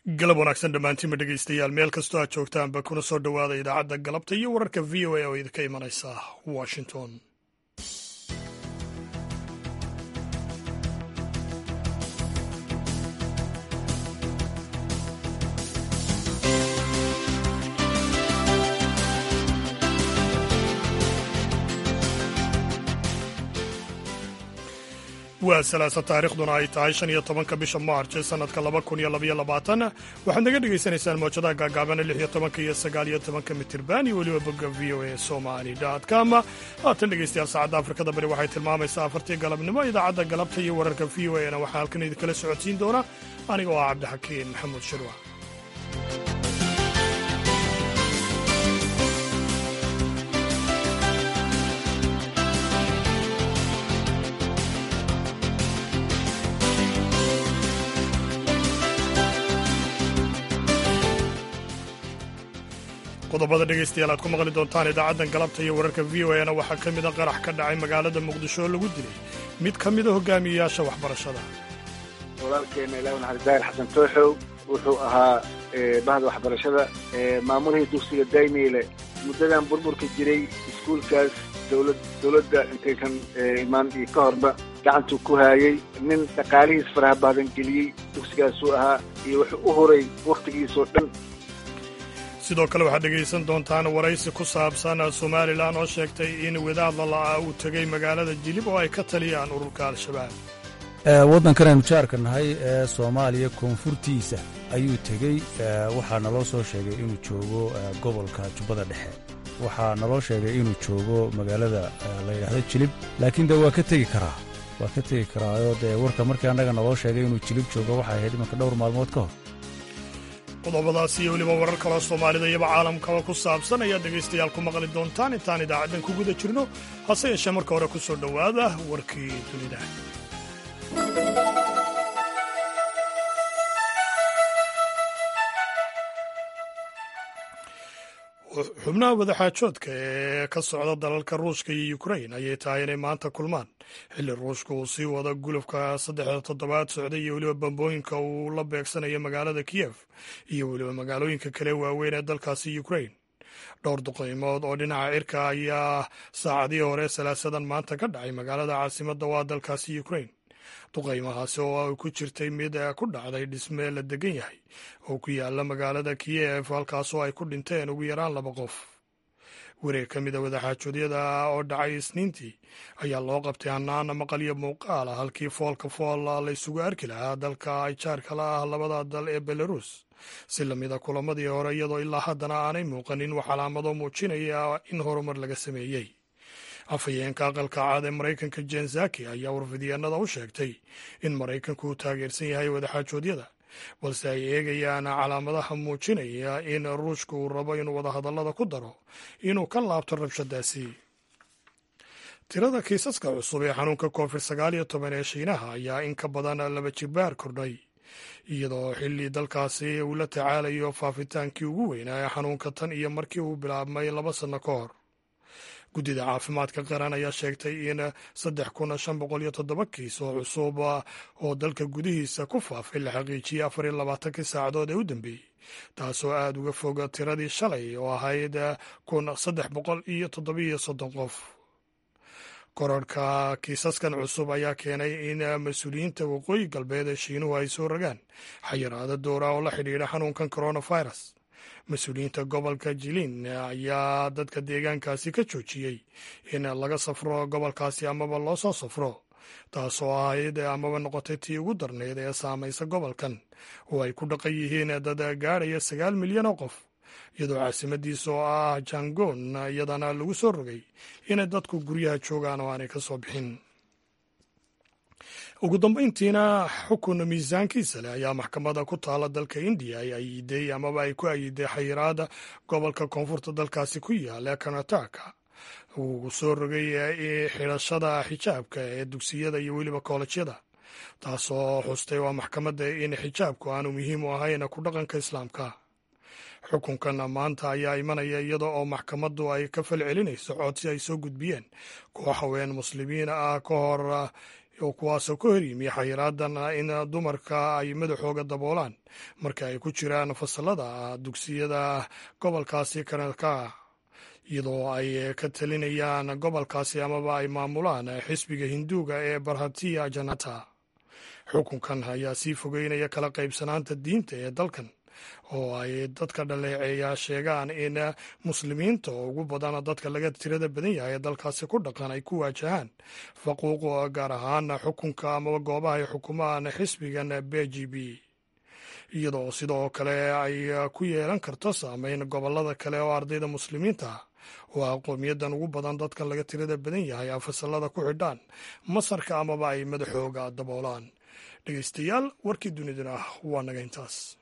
galab wanaagsan dhammaantiinba dhegaystayaal meel kastoo aad joogtaanba kuna soo dhowaada idaacadda galabta iyo wararka v o a oo idinka imanaysa washington waa salaasa taariikhduna ay tahay shan iyo tobanka bisha maarch ee sannadka laba kun iyo labaiyo labaatan waxaad naga dhagaysanaysaan moojadaha gaagaabana lix iyo tobanka iyo sagaal iyo tobanka mitirban iyo weliba bogga v o a somali com haatan dhegaystayaal saacadda afrikada bari waxay tilmaamaysaa afartii galabnimo idaacadda galabta iyo wararka v o a na waxaa halkan idinkala socodsiin doona aniga oo ah cabdixakiin maxamuud shirwa qodobada dhegaystayaal aad ku maqli doontaan idaacaddan galabta iyo wararka v o a na waxaa ka mida qarax ka dhacay magaalada muqdisho oo lagu dilay mid ka mida hogaamiyeyaasha waxbarashada walaalkeena ilaah naxariis xasan tooxow wuxuu ahaa bahda waxbarashada maamulihii dugsiga daymiile muddadan burburka jiray iskuulkaas dowlad dowladda intaysan imaan iyo ka horba gacantuu ku haayey nin dhaqaalihiis faraha baadan geliyey dugsigaasuu ahaa iyo wuxuu u horay wakhtigiisoo dhan sidoo kale waxaad dhegaysan doontaan waraysi ku saabsan somalilan oo sheegtay in wadaad lala'aa uu tegey magaalada jilib oo ay ka taliyaan ururka al-shabaab waddankanaynu jaarka nahay ee soomaaliya koonfurtiisa ayuu tegey waxaa naloo soo sheegay inuu joogo gobolka jubbada dhexe waxaa naloo sheegay inuu joogo magaalada la yidhaahdo jilib laakiin de waa ka tegi karaa waa ka tegi karaayoo dee warka markii annaga naloo sheegay inuu jilib joogo waxay ahayd imanka dhowr maalmood ka hor qodobadaas iyo weliba warar kaloo soomaalida iyaba caalamkaba ku saabsan ayaad dhegaystayaal ku maqli doontaan intaan idaacaddan ku guda jirno hase yeeshee marka hore ku soo dhowaada warkii dunida xubnaha wadaxaajoodka ee ka socda dalalka ruushka iyo ukrain ayay tahay inay maanta kulmaan xilli ruushka uu sii wada gulufka saddexda toddobaad socday iyo weliba bambooyinka uu la beegsanayo magaalada kiyef iyo weliba magaalooyinka kale waaweyn ee dalkaasi ukrain dhowr duqaymood oo dhinaca cirka ayaa saacadihii hore salaasadan maanta ka dhacay magaalada caasimadda waa dalkaasi ukrain duqaymahaasi oo ay ku jirtay mid ku dhacday dhisme la degan yahay oo ku yaala magaalada kiyef halkaasoo ay ku dhinteen ugu yaraan laba qof wareeg ka mida wadaxaajoodyada oo dhacay isniintii ayaa loo qabtay hanaana maqal iyo muuqaal ah halkii foolka fool la isugu arki lahaa dalka ay jaarka la ah labada dal ee belarus si lamida kulamadii hore iyadoo ilaa haddana aanay muuqanin wax calaamado muujinaya in horumar laga sameeyey afhayeenka aqalka caad ee maraykanka jen zaki ayaa warfidyaenada u sheegtay in maraykanku uu taageersan yahay wadaxaajoodyada balse ay eegayaan calaamadaha muujinaya in ruushka uu rabo inuu wadahadallada ku daro inuu ka laabto rabshadaasi tirada kiisaska cusub ee xanuunka covid sagaal iyo toban ee shiinaha ayaa in ka badan laba jibaar kordhay iyadoo xilli dalkaasi uu la tacaalayo faafitaankii ugu weynaa ee xanuunka tan iyo markii uu bilaabmay laba sanno ka hor guddida caafimaadka qaran ayaa sheegtay in saddex kun shan boqol iyo toddoba kiis oo cusub oo dalka gudihiisa ku faafay la xaqiijiyey afar iyo labaatankii saacadood ee u dambeeyey taasoo aada uga fog tiradii shalay oo ahayd kun saddex boqol iyo toddobiyo soddon qof korarhka kiisaskan cusub ayaa keenay in mas-uuliyiinta waqooyi galbeed ee shiinuhu ay soo rogaan xayiraado dowra oo la xidhiidha xanuunkan coronavirus mas-uuliyiinta gobolka jilin ayaa dadka deegaankaasi ka joojiyey in laga safro gobolkaasi amaba loo soo safro taasoo ahayd amaba noqotay tii ugu darneyd ee saamaysa gobolkan oo ay ku dhaqan yihiin dad gaadhaya sagaal milyan oo qof iyadoo caasimadiisa oo ah jangon iyadana lagu soo rogay inay dadku guryaha joogaan oo aanay ka soo bixin ugu dambayntiina xukun miisaankiisa leh ayaa maxkamadda ku taala dalka indiya ay ayiday amaba ay ku ayiday xayiraada gobolka koonfurta dalkaasi ku yaala ee karnataka uu soo rogay xidhashada xijaabka ee dugsiyada iyo weliba koolejyada taasoo xustay waa maxkamadda in xijaabku aanu muhiim u ahayn ku dhaqanka islaamka xukunkan maanta ayaa imanaya iyada oo maxkamaddu ay ka fal celinayso codsi ay soo gudbiyeen koox haween muslimiin ah ka hor oo kuwaasoo ka horyimi xayiraadan in dumarka ay madaxooga daboolaan marka ay ku jiraan fasalada dugsiyada gobolkaasi kanadka iyadoo ay ka talinayaan gobolkaasi amaba ay maamulaan xisbiga hinduuga ee barhatiya janata xukunkan ayaa sii fogeynaya kala qaybsanaanta diinta ee dalkan oo ay dadka dhaleeceeya sheegaan in muslimiinta oo ugu badan dadka laga tirada badan yahay ee dalkaasi ku dhaqan ay ku waajahaan faquuq gaar ahaan xukunka amaba goobaha ay xukumaan xisbigan b g b iyadoo sidoo kale ay ku yeelan karto saameyn gobolada kale oo ardayda muslimiinta ah oo ah qowmiyadan ugu badan dadkan laga tirada badan yahay a fasalada ku xidhaan masarka amaba ay madaxooga daboolaan dhegeystayaal warkii duniduna waa naga intaas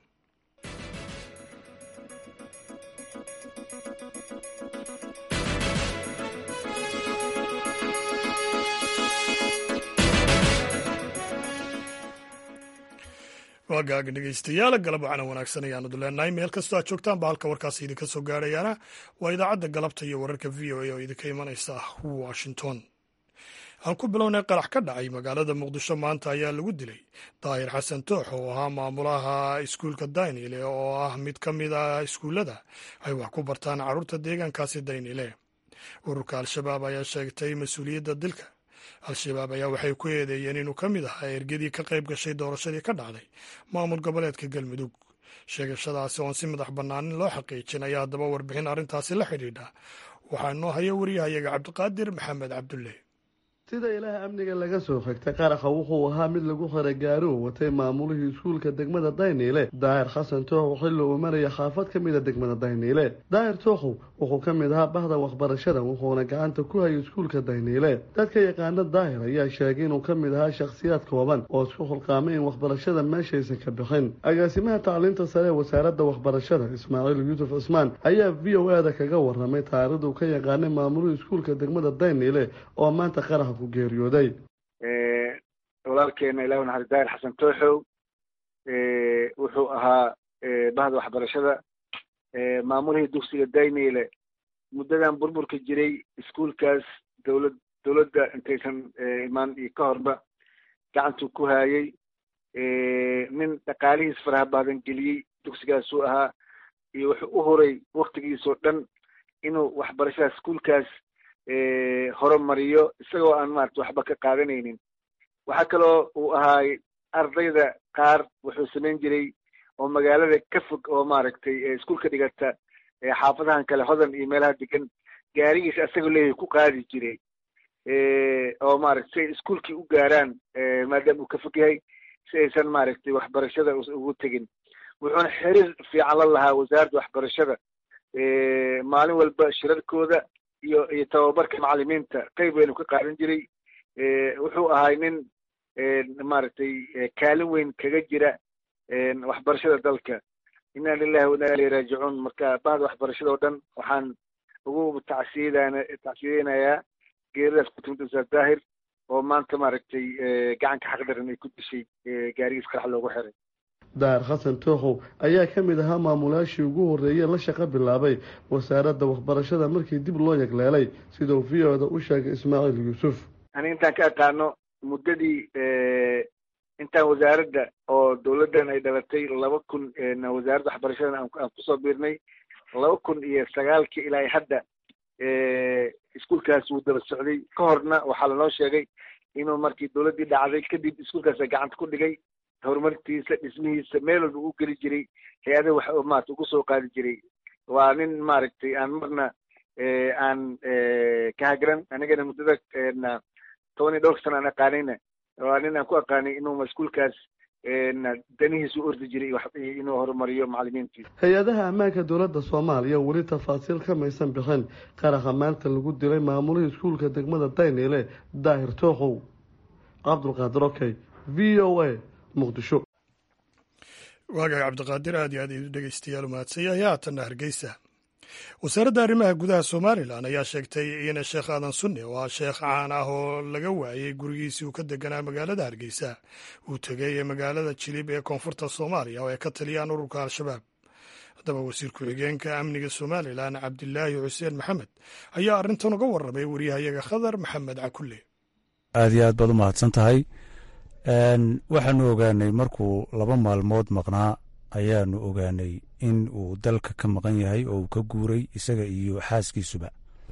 waagaaga dhegeystayaal galab wacana wanaagsan ayaanu leenahay meel kastoo aad joogtaan ba halka warkaasi idinka soo gaarayaana waa idaacadda galabta iyo wararka v o a oo idinka imanaysa washington aan ku bilownay qarax ka dhacay magaalada muqdisho maanta ayaa lagu dilay daahir xasan toox oo ahaa maamulaha iskuulka daynile oo ah mid ka mid ah iskuullada ay wax ku bartaan carruurta deegaankaasi daynile ururka al-shabaab ayaa sheegtay mas-uuliyadda dilka al-shabaab ayaa waxay ku eedeeyeen inuu ka mid ahaa ergadii ka qayb gashay doorashadii ka dhacday maamul goboleedka galmudug sheegashadaasi oon si madax bannaanin loo xaqiijin ayaa haddaba warbixin arrintaasi la xidhiidha waxaa noo haya wariyahayaga cabdiqaadir maxamed cabdulle sida ilaah amniga laga soo xigtay qaraxa wuxuu ahaa mid lagu xiray gaari uu watay maamulihii iskuulka degmada dayniile daahir xasan tooxow xilli uu maraya xaafad ka mida degmada dayniile daahir tooxow wuxuu ka mid ahaa bahda waxbarashada wuxuuna gacanta ku hayay iskuulka dayniile dadka yaqaana daahir ayaa sheegay inuu ka mid ahaa shakhsiyaad kooban oo isku xulqaamay in waxbarashada meeshaysan ka bixin agaasimaha tacliinta sare ee wasaaradda waxbarashada ismaaciil yuusuf cismaan ayaa v o eda kaga waramay taarikhdu ka yaqaanay maamulihii iskuulka degmada dayniile oo maanta qaraxa geeriyooday walaalkeena ilaah naxari daahir xasan tooxow wuxuu ahaa bahda waxbarashada maamulihii dugsiga dayniile muddadan burburka jiray iskuulkaas dowlad dowladda intaysan imaan iyo ka horba gacantuu ku haayay nin dhaqaalihiis faraha baadan geliyey dugsigaasuu ahaa iyo wuxuu u horay waktigiisoo dhan inuu waxbarashada iskuulkaas horumariyo isagoo aan maarata waxba ka qaadanaynin waxaa kaloo uu ahaay ardayda qaar wuxuu samayn jiray oo magaalada ka fog oo maaragtay iskuulka dhigata xaafadahan kale hodan iyo meelaha degan gaarigiisa asagoo leeyahay ku qaadi jiray oo maaragta si ay iskuulkii u gaaraan maadaama uu ka fog yahay si aysan maaragtay waxbarashada ugu tegin wuxuuna xiriir fiican la lahaa wasaaradda waxbarashada maalin walba shirarkooda iyo iyo tababarka macalimiinta qayb weynu ka qaadan jiray wuxuu ahay nin maaragtay kaalin weyn kaga jira waxbarashada dalka inna lilahi wa inna ilayhi raajicuun marka bahda waxbarashada oo dhan waxaan ugu tacsiyadana tacsiyadeynayaa geeridaas ku timid ustaad daahir oo maanta maaragtay gacanka xaqdaran ay ku dishay gaarigiis qarax loogu xiray daar xasan tooxow ayaa ka mid ahaa maamulayaashii ugu horreeyey la shaqo bilaabay wasaaradda waxbarashada markii dib loo yagleelay siduu v o da u sheegay ismaaciil yuusuf ani intaan ka aqaano muddadii intaan wasaaradda oo dowladdan ay dhalatay laba kun wasaaradda waxbarashadan aan kusoo biirnay laba kun iyo sagaalkii ilaa hadda iskuulkaas wuu daba socday ka horna waxaa lanoo sheegay inuu markii dowladdii dhacday kadib iskuulkaasa gacanta ku dhigay horumartiisa dhismihiisa meel walba u geli jiray hay-adaha wax maarata ugu soo qaadi jiray waa nin maaragtay aan marna aan ka hagran anigana muddada toban iyo dhowrka sana aan aqaanayna waa nin aan ku aqaanay inuu maskuulkaas danihiisu ordi jiray inuu horumariyo macalimiintiisa hay-adaha ammaanka dowladda soomaaliya weli tafaasiil kamaysan bixin qaraxa maanta lagu dilay maamulihii iskuulka degmada dayniile daahir tooxow cabdulqaadir okey v o a muqdisho waagaga cabdiqaadir aad iyo aad idu dhegeystayaal umahadsanyahay haatanna hargeysa wasaaradda arrimaha gudaha somalilan ayaa sheegtay in sheekh aadan sunne oo ah sheekh caan ah oo laga waayey gurigiisii uu ka deganaa magaalada hargeysa uu tegay magaalada jilib ee koonfurta soomaaliya oo ay ka taliyaan ururka al-shabaab haddaba wasiir ku-xigeenka amniga somalilan cabdilaahi xuseen maxamed ayaa arrintan uga warramay wariyahayaga khadar maxamed cakulle aad iyo aad baad u mahadsan tahay waxaanu ogaanay markuu laba maalmood maqnaa ayaanu ogaanay in uu dalka ka maqan yahay oo uu ka guuray isaga iyo xaaskiisuba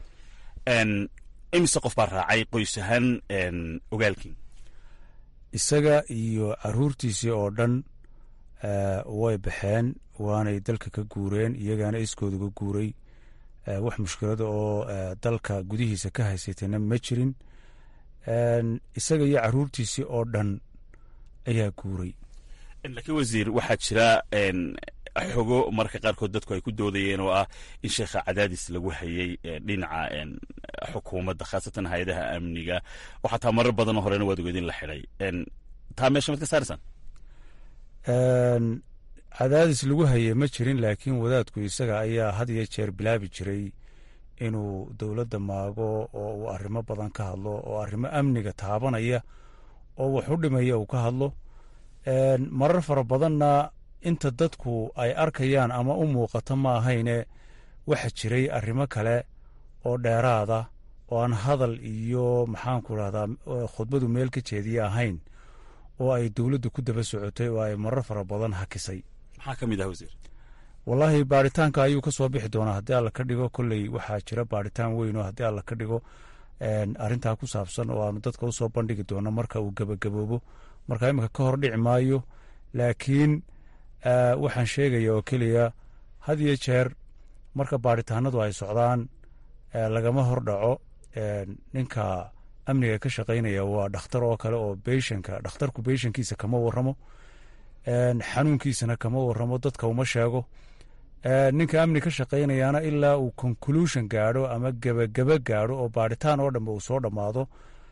imise qof baa raacay qoys ahaan ogaalkii isaga iyo caruurtiisii oo dhan way baxeen waanay dalka ka guureen iyagaana iskooda ga guuray wax mushkilada oo dalka gudihiisa ka haysatayna ma jirin isaga iyo caruurtiisii oo dhan ayaa guuray laakiin wasiir waxaa jira xogo marka qaarkood dadku ay ku doodayeen oo ah in sheekha cadaadis lagu hayay dhinaca xukuumadda khaasatan hay-adaha amniga oo xataa marar badanoo horena waad ogeed in la xidhay taa meesha mad ka saaraysaan cadaadis lagu hayay ma jirin laakiin wadaadku isaga ayaa had iyo jeer bilaabi jiray inuu dowladda maago oo uu arrimo badan ka hadlo oo arrimo amniga taabanaya oo wax u dhimaya uu ka hadlo marar fara badanna inta dadku ay arkayaan ama u muuqato ma ahayne waxa jiray arrimo kale oo dheeraada oo aan hadal iyo maxaanku rahdaa khudbadu meel ka jeediya ahayn oo ay dowladdu ku daba socotay oo ay marar fara badan hakisay maxaa ka mid ah wasiir wallaahi baaritaanka ayuu ka soo bixi doonaa haddii alla ka dhigo kolley waxaa jira baaritaan weyn oo haddii alla ka dhigo arrintaa ku saabsan oo aanu dadka usoo bandhigi doono marka uu gebagaboobo marka iminka ka hor dhici maayo laakiin waxaan sheegaya oo keliya had iyo jeer marka baaritaanadu ay socdaan lagama hor dhaco ninka amniga ka shaqaynaya waa dhakhtar oo kale oo beyshanka dhakhtarku beyshankiisa kama waramo xanuunkiisana kama waramo dadka uma sheego ninka amni ka shaqaynayaana ilaa uu conclusion gaadho ama gebageba gaadho oo baaritaan oo dhanba uu soo dhammaado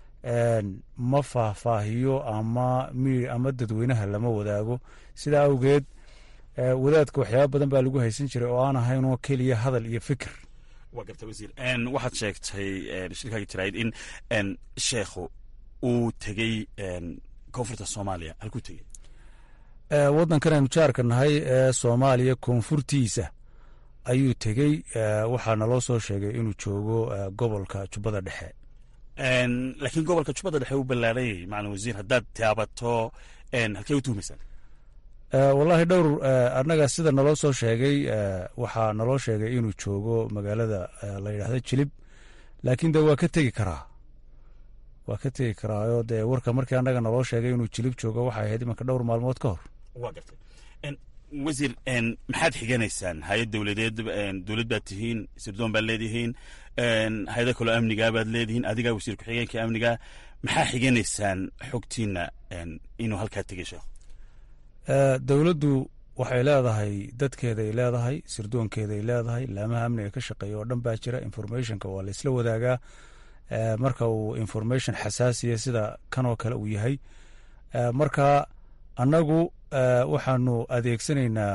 ma faahfaahiyo ama ama dadweynaha lama wadaago sidaa awgeed wadaadka waxyaaba badan baa lagu haysan jiray oo aan ahaynoo keliya hadal iyo fikir waa garta wasiir waxaad sheegtay shirkaaga jaraayid in sheekhu uu tegey koonfurta soomaaliya halkuu tegey waddankan aynu jaarka nahay ee soomaaliya koonfurtiisa ayuu tegey waxaa naloo soo sheegay inuu joogo gobolka jubbada dhexe laakiin gobolka jubbada dhexe u ballaarayay macalin wasiir haddaad taabato halkee u tuhumaysaan wallaahi dhowr annaga sida naloo soo sheegay waxaa naloo sheegay inuu joogo magaalada la yidhaahdo jilib laakiin de waa ka tegi karaa waa ka tegi karaayo dee warka markii annaga naloo sheegay inuu jilib joogo waxay ahayd imanka dhowr maalmood ka hor waa gartay wasiir maxaad xiganaysaan hay-ad dowladeed dowlad baad tihiin sirdoon baad leedihiin hay-ada kaloo amnigaa baad leedihiin adigaa wasiir ku-xigeenka amniga maxaa xiganaysaan xogtiina inuu halkaa tegay sheekh dowladdu waxay leedahay dadkeeday leedahay sirdoonkeeday leedahay laamaha amniga ka shaqeeya oo dhan baa jira informationka waa la isla wadaagaa marka uu information xasaasiya sida kanoo kale uu yahay marka annagu waxaanu adeegsanaynaa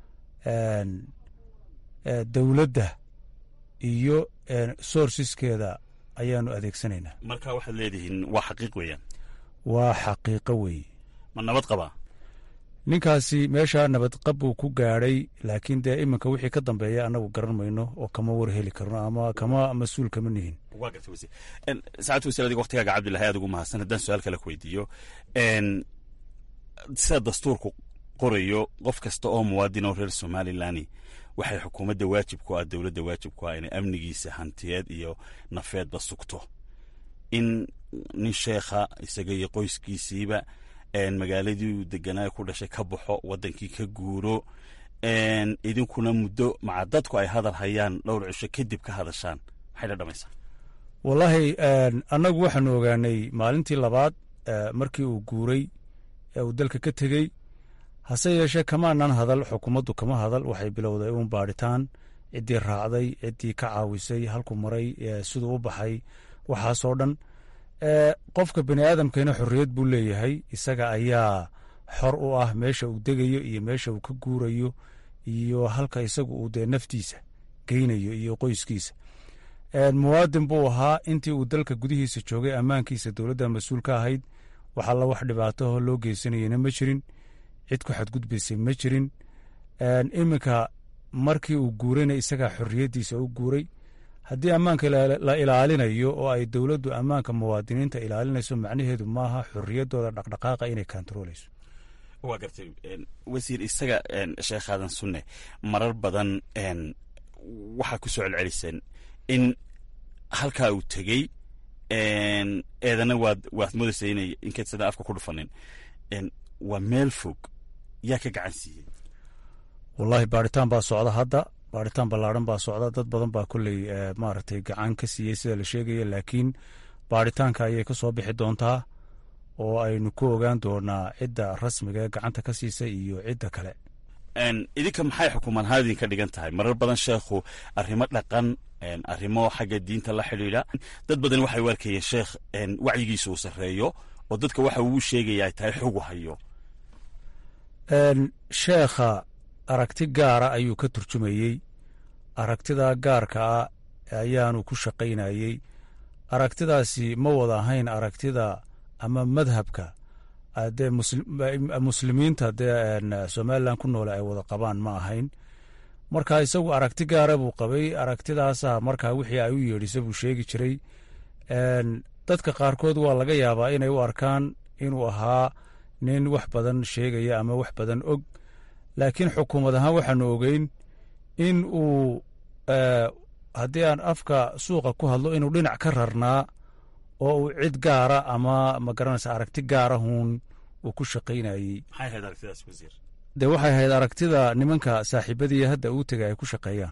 dowladda iyo sourceskeeda ayaanu adeegsanaynaa marka waxaad leedihiin waa xaqiiq weeyaan waa xaqiiqo weeye ma nabad qabaa ninkaasi meesha nabadqab buu ku gaadhay laakiin dee iminka wixii ka dambeeya annagu garan mayno oo kama war heli karno ama kama mas-uul kama nihin waa garta wasiir saacad wasiir adiga waktigaaga cabdillahi aad ugu mahadsan haddaan su-aal kale ku weydiiyo sida dastuurku qorayo qof kasta oo muwaadin oo reer somalilan waxay xukuumadda waajib ku ah dowladda waajib ku ah inay amnigiisa hantiyeed iyo nafeedba sugto in nin sheekha isaga iyo qoyskiisiiba magaaladii deganaa ku dhashay ka baxo wadankii ka guuro idinkuna muddo maca dadku ay hadal hayaan dhowr cisho kadib ka hadashaan maxay dhadhamaysaa wallaahi annagu waxaanu ogaanay maalintii labaad markii uu guuray ee uu dalka ka tegey hase yeeshee kamaanan hadal xukuumaddu kama hadal waxay bilowday uun baadhitaan ciddii raacday ciddii ka caawisay halku maray siduu u baxay waxaasoo dhan qofka bani aadamkana xorriyad buu leeyahay isaga ayaa xor u ah meesha uu degayo iyo meesha uu ka guurayo iyo halka isagu uu dee naftiisa geynayo iyo qoyskiisa muwaadin buu ahaa intii uu dalka gudihiisa joogay ammaankiisa dowladda mas-uul ka ahayd wax alla wax dhibaataho loo geysanayena ma jirin cid ku xadgudbaysay ma jirin iminka markii uu guurayna isagaa xorriyaddiisa u guuray haddii ammaanka la ilaalinayo oo ay dowladdu ammaanka muwaadiniinta ilaalinayso macnaheedu maaha xorriyaddooda dhaqdhaqaaqa inay kontarooleyso waa gartay wasiir isaga sheekh aadan sunne marar badan waxaa ku soo celceliseen in halkaa uu tegey eedana waad waad moodaysa inay inkaysada afka ku dhufanin waa meel fog yaa ka gacan siiyey wallaahi baaritaan baa socda hadda baaritaan ballaadhan baa socda dad badan baa kolley maaragtay gacan ka siiyey sida la sheegaya laakiin baaritaanka ayay ka soo bixi doontaa oo aynu ku ogaan doonaa cidda rasmiga ee gacanta ka siisay iyo cidda kale idinka maxay xukuumadhaan idinka dhigan tahay marar badan sheekhu arrimo dhaqan arrimo xagga diinta la xidhiidha dad badan waxay u arkayeen sheekh wacyigiisa uu sarreeyo oo dadka waxa uu sheegaya ay tahay xogu hayo sheekha aragti gaara ayuu ka turjumayey aragtidaa gaarka ah ayaanu ku shaqaynayey aragtidaasi ma wada ahayn aragtida ama madhabka dee muslimiinta dee somalilan ku noole ay wada qabaan ma ahayn marka isagu aragti gaara buu qabay aragtidaasa markaa wixii ay u yeedhisa buu sheegi jiray dadka qaarkood waa laga yaabaa inay u arkaan inuu ahaa nin wax badan sheegaya ama wax badan og laakiin xukuumad ahaan waxaanu ogeyn in uu haddii aan afka suuqa ku hadlo inuu dhinac ka rarnaa oo uu cid gaara ama ma garanaysa aragti gaarahuun uu ku shaqaynayey dee waxay ahayd aragtida nimanka saaxiibadii hadda uu tegay ay ku shaqeeyaan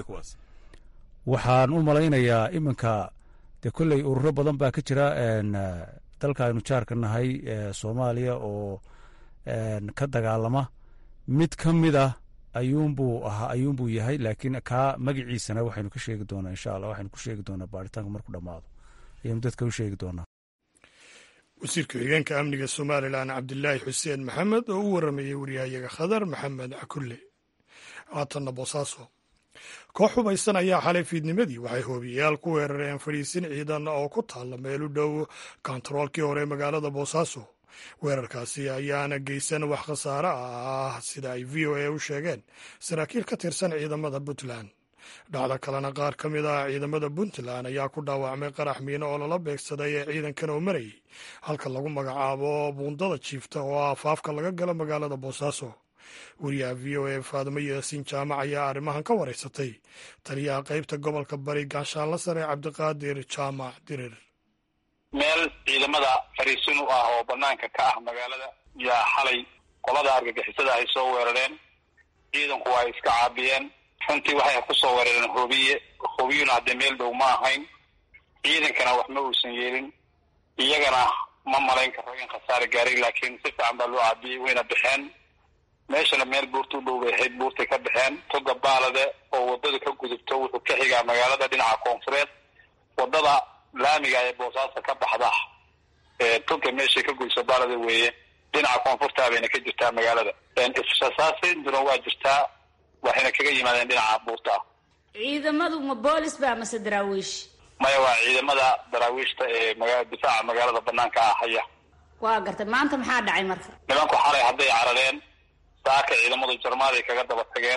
waxaan u malaynayaa iminka dee kolley ururo badan baa ka jira dalka aynu jaarka nahay soomaaliya oo ka dagaalama mid ka mid ah ayuunbuu ahaa ayuunbuu yahay laakiin kaa magaciisana waxaynu ka sheegi doonaa insha allah waxaynu ku sheegi doonaa baaritaanka markuu dhammaado ayaynu dadka u sheegi doonaa wasiirka xigeenka amniga somalilan cabdilaahi xuseen maxamed oo u waramayey waryahayaga khadar maxamed cakulle haatanna boosaaso koox hubaysan ayaa xalay fiidnimadii waxay hoobiyayaal ku weerareen fadhiisin ciidan oo ku taalla meel u dhow kontaroolkii hore magaalada boosaaso weerarkaasi ayaana geysan wax khasaare ah sida ay v o a u sheegeen saraakiil ka tirsan ciidamada puntland dhacdo kalena qaar ka mid ah ciidamada puntland ayaa ku dhaawacmay qarax miino oo lala beegsaday ee ciidankan oo marayay halka lagu magacaabo buundada jiifta oo ah afaafka laga galo magaalada boosaaso wariyaha v o a faadimo yaasiin jaamac ayaa arrimahan ka waraysatay taliyaha qaybta gobolka bari gaashaanla sare cabdiqaadir jaamac dirir meel ciidamada fariisin u ah oo banaanka ka ah magaalada yaa xalay qolada argagixisada ay soo weerareen ciidanku waa iska caabiyeen runtii waxay kusoo weerareen hoobiye hoobiyuna haddee meel dhow ma ahayn ciidankana wax ma uusan yeelin iyagana ma malayn karo in khasaare gaaray laakiin si fiican baa loo caabiyey wayna baxeen meeshana meel buurta u dhow bay ahayd buurtay ka baxeen toga baalade oo wadada ka gudubto wuxuu ka xigaa magaalada dhinaca koonfureed wadada laamiga ee boosaaso ka baxda toga meeshay ka gudubto baalade weeye dhinaca koonfurta bayna ka jirtaa magaalada israsaasintuna waa jirtaa waxayna kaga yimaadeen dhinaca buurta ah ciidamadu ma boolis ba mase daraawiish maya waa ciidamada daraawiishta ee maga difaaca magaalada banaanka ah haya waa gartay maanta maxaa dhacay marka nimanku xalay hadday carareen saaka ciidamadu jarmaaday kaga daba tageen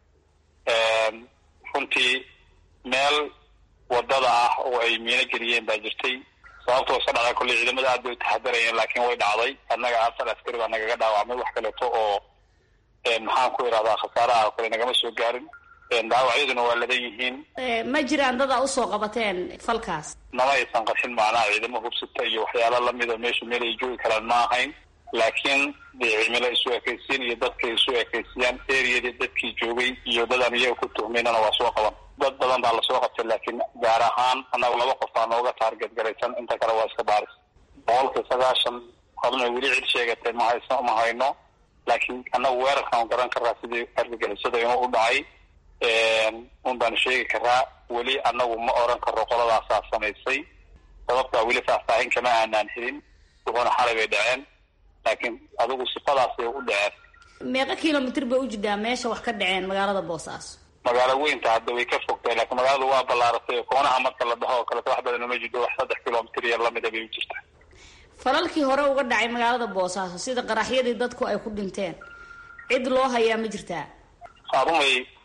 runtii meel wadada ah oo ay miino geliyeen baa jirtay sababtoo iska dhacda kolley ciidamada aad bay u taxadarayeen laakiin way dhacday annaga afar askari baa nagaga dhaawacmay wax kaleeto oo maxaan ku irahdaa khasaaraha kale nagama soo gaarin dhaawacyaduna waa ladan yihiin ma jiraan dad a usoo qabateen falkaas nama aysan qarxin macnaha ciidamo hubsita iyo waxyaalo lamida meeshu meel ay joogi karaan ma ahayn laakiin dee cimilo isu ekaysiin iyo dadkay isu ekaysiyaan eriyadii dadkii joogay iyo dadaan iyaga ku tuhmaynana waa soo qaban dad badan baa lasoo qabtay laakiin gaar ahaan annaga laba qof baa nooga taarget garaysan inta kale waa iska baaris boqolkii sagaashan haduna weli cid sheegatay ma haysa ma hayno laakiin annagu weerarkaan garan karaa sidii argagixisada inuu u dhacay un baanu sheegi karaa weli annagu ma oran karo qoladaasaa samaysay sababtaa weli faahfaahin kama aanaan helin wuxuuna xalay bay dhaceen laakiin adigu sifadaasay u dhaceen meeqa kilomitr bay u jirtaa meesha wax ka dhaceen magaalada boosaaso magaalo weynta hadda way ka fogtahay laakiin magaaladu waa ballaaratay koonaha marka la dhaho oo kaleto wax badan uma jirto wax saddex kilomitr iyo lamida bay u jirtaa falalkii hore uga dhacay magaalada boosaaso sida qaraxyadii dadku ay ku dhinteen cid loo hayaa ma jirtaa arumay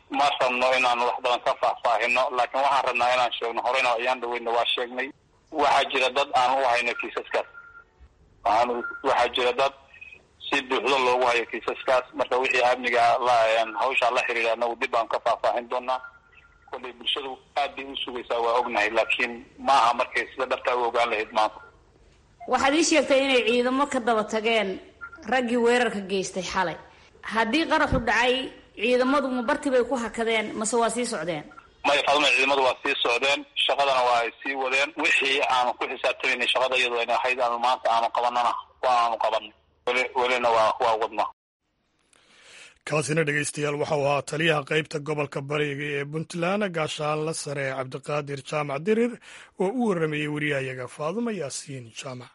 ma rabno inaan wax badan ka faahfaahino laakiin waxaan rabnaa inaan sheegno horeyna ayaan dhaweyna waa sheegnay waxaa jira dad aan u hayno kiisaskaas waxaan waxaa jira dad si buuxdo loogu hayo kiisaskaas marka wixii amniga hawshaa la xiriira anagu dib baan ka faahfaahin doonaa kollay bulshadu aad bay u sugaysaa waa ognahay laakiin ma aha markay sida dhabtaa u ogaan lahayd maanta waxaad ii sheegtay inay ciidamo ka daba tageen raggii weerarka geystay xalay haddii qaraxu dhacay ciidamadu ma barti bay ku hakadeen mase waa sii socdeen maya fadma ciidamadu waa sii socdeen shaqadana waa ay sii wadeen wixii aanu ku xisaabtamayna shaqada iyadoo ayna ahayd aanu maanta aanu qabanana waa aanu qabanay weli welina waa waa wadnaa kaasina dhegeystayaal waxau ahaa taliyaha qeybta gobolka bariga ee puntland gaashaanla sare cabdiqaadir jaamac dirir oo u waramayey wariyahayaga faaduma yaasiin jaamac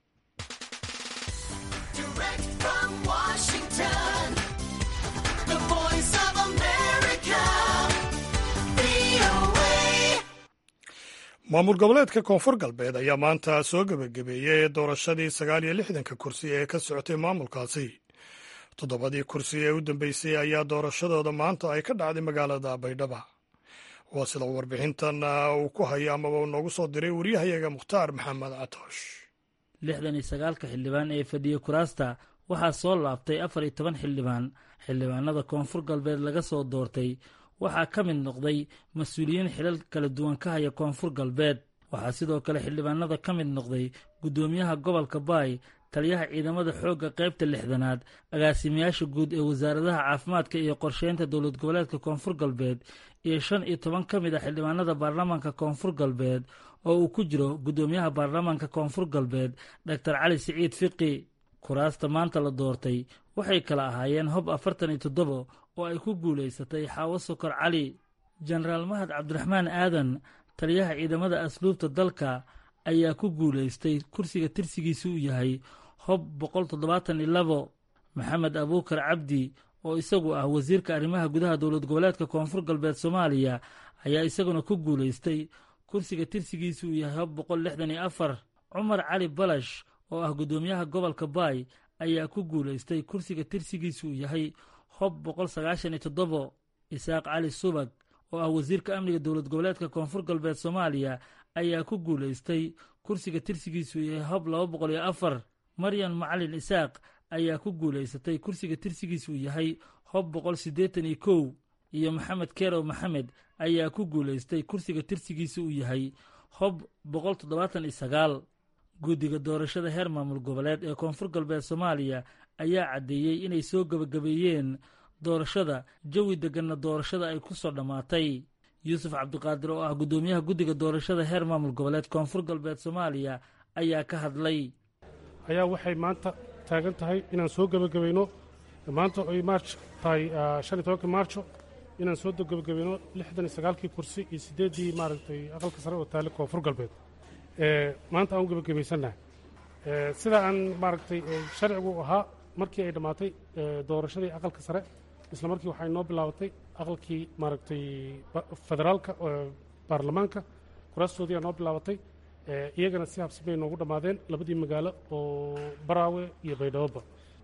maamul goboleedka koonfur galbeed ayaa maanta soo gebagabeeyey doorashadii sagaal iyo lixdanka kursi ee ka socotay maamulkaasi toddobadii kursi ee u dambeysay ayaa doorashadooda maanta ay ka dhacday magaalada baydhaba waa sida warbixintan uu ku hayo amaba uu noogu soo diray wariyahayaga mukhtaar maxamed catoosh lixdan iyo sagaalka xildhibaan ee fadhiya kuraasta waxaa soo laabtay afar iyo toban xildhibaan xildhibaanada koonfur galbeed laga soo doortay waxaa ka mid noqday mas-uuliyiin xilal kala duwan ka haya koonfur galbeed waxaa sidoo kale xildhibaanada ka mid noqday guddoomiyaha gobolka baay taliyaha ciidamada xoogga qaybta lixdanaad agaasimayaasha guud ee wasaaradaha caafimaadka iyo qorsheynta dowlad goboleedka koonfur galbeed iyo shan iyo toban ka mid a xildhibaanada baarlamaanka koonfur galbeed oo uu ku jiro guddoomiyaha baarlamaanka koonfur galbeed doctor cali siciid fiqi kuraasta maanta la doortay waxay kala ahaayeen hob afartan iyo toddobo oo ay ku guulaysatay xaawo sokor cali jenaraal mahad cabdiraxmaan aadan taliyaha ciidamada asluubta dalka ayaa ku guulaystay kursiga tirsigiisu uu yahay hob boqol toddobaatan iyo labo maxamed abuukar cabdi oo isagu ah wasiirka arrimaha gudaha dowlad goboleedka koonfur galbeed soomaaliya ayaa isaguna ku guulaystay kursiga tirsigiisu uu yahay hob boqol lixdan iyo afar cumar cali balash oo ah guddoomiyaha gobolka baay ayaa ku guulaystay kursiga tirsigiisu uu yahay hob boqol sagaashan iyo toddobo isaaq cali subag oo ah wasiirka amniga dowlad goboleedka koonfur galbeed soomaaliya ayaa ku guulaystay kursiga tirsigiisu yahay hob laba boqol iyo afar maryan macalin isaaq ayaa ku guulaysatay kursiga tirsigiisu yahay hob boqol siddeetan iyo kow iyo maxamed kerow maxamed ayaa ku guulaystay kursiga tirsigiisa uu yahay hob boqol toddobaatan iyo sagaal guddiga doorashada heer maamul goboleed ee koonfur galbeed soomaaliya ayaa caddeeyey inay soo gebagabeeyeen doorashada jawi degganna doorashada ay ku soo dhammaatay yuusuf cabdiqaadir oo ah guddoomiyaha guddiga doorashada heer maamul goboleed koonfur galbeed soomaaliya ayaa ka hadlay ayaa waxay maanta taagan tahay inaan soo gebagabayno maanta oy maarj tahay shan iyo tobankii maarjo inaan soo gebagabayno lixdan iyo sagaalkii kursi iyo siddeeddii maaragtay aqalka sare oo taale koonfur galbeed maanta aan u gebagabaysannahay sida aan maaragtay sharcigu ahaa markii ay dhammaatay doorashadii aqalka sare isla markii waxay noo bilaabatay aqalkii maaragtay federaalka baarlamaanka kuraastoodii aa noo bilaabatay iyagana si habsamay noogu dhammaadeen labadii magaalo oo baraawe iyo baydhaboba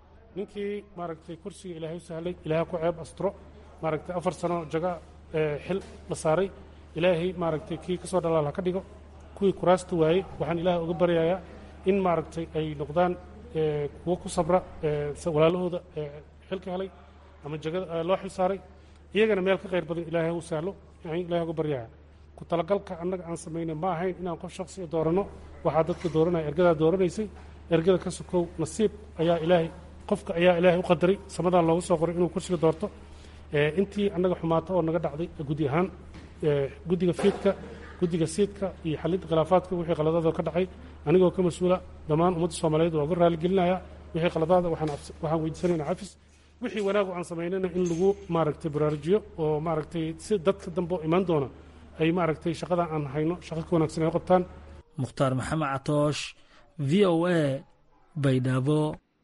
ninkii maaragtay kursiga ilaahay u sahlay ilaahay ku ceeb astro maaragtay afar sano jaga xil la saaray ilaahay maaragtay kii ka soo dhalaal ha ka dhigo kuwii kuraasta waayey waxaan ilaahay uga baryayaa in maaragtay ay noqdaan kuwo ku sabra walaalahooda xilka helay ama jagada loo xil saaray iyagana meel ka khayr badan ilaahay u sahlo ilahay uga baryaya ku talagalka annaga aan samaynay ma ahayn inaan qof shaksiya dooranno waxaa dadka dooranaya ergadaa dooranaysay ergada ka sokow nasiib ayaa ilaahay qofka ayaa ilaahay u qadaray samadan loogu soo qoray inuu kursiga doorto intii annaga xumaato oo naga dhacday gudi ahaan guddiga fiidka guddiga siidka iyo xalinta khilaafaadka wixii qaladaada ka dhacay anigoo ka mas-uula dhammaan ummadda soomaaliyeed waa uga raaligelinaya wixii qaladaada waxaan weydiisanayna cafis wixii wanaagu aan samaynayna in lagu maaragtay baraarujiyo oo maaragtay si dadka dambe oo imaan doona ay maaragtay shaqadan aan hayno shaqo ka wanaagsan ay u qabtaan mukhtaar maxamed catoosh v o a baydhabo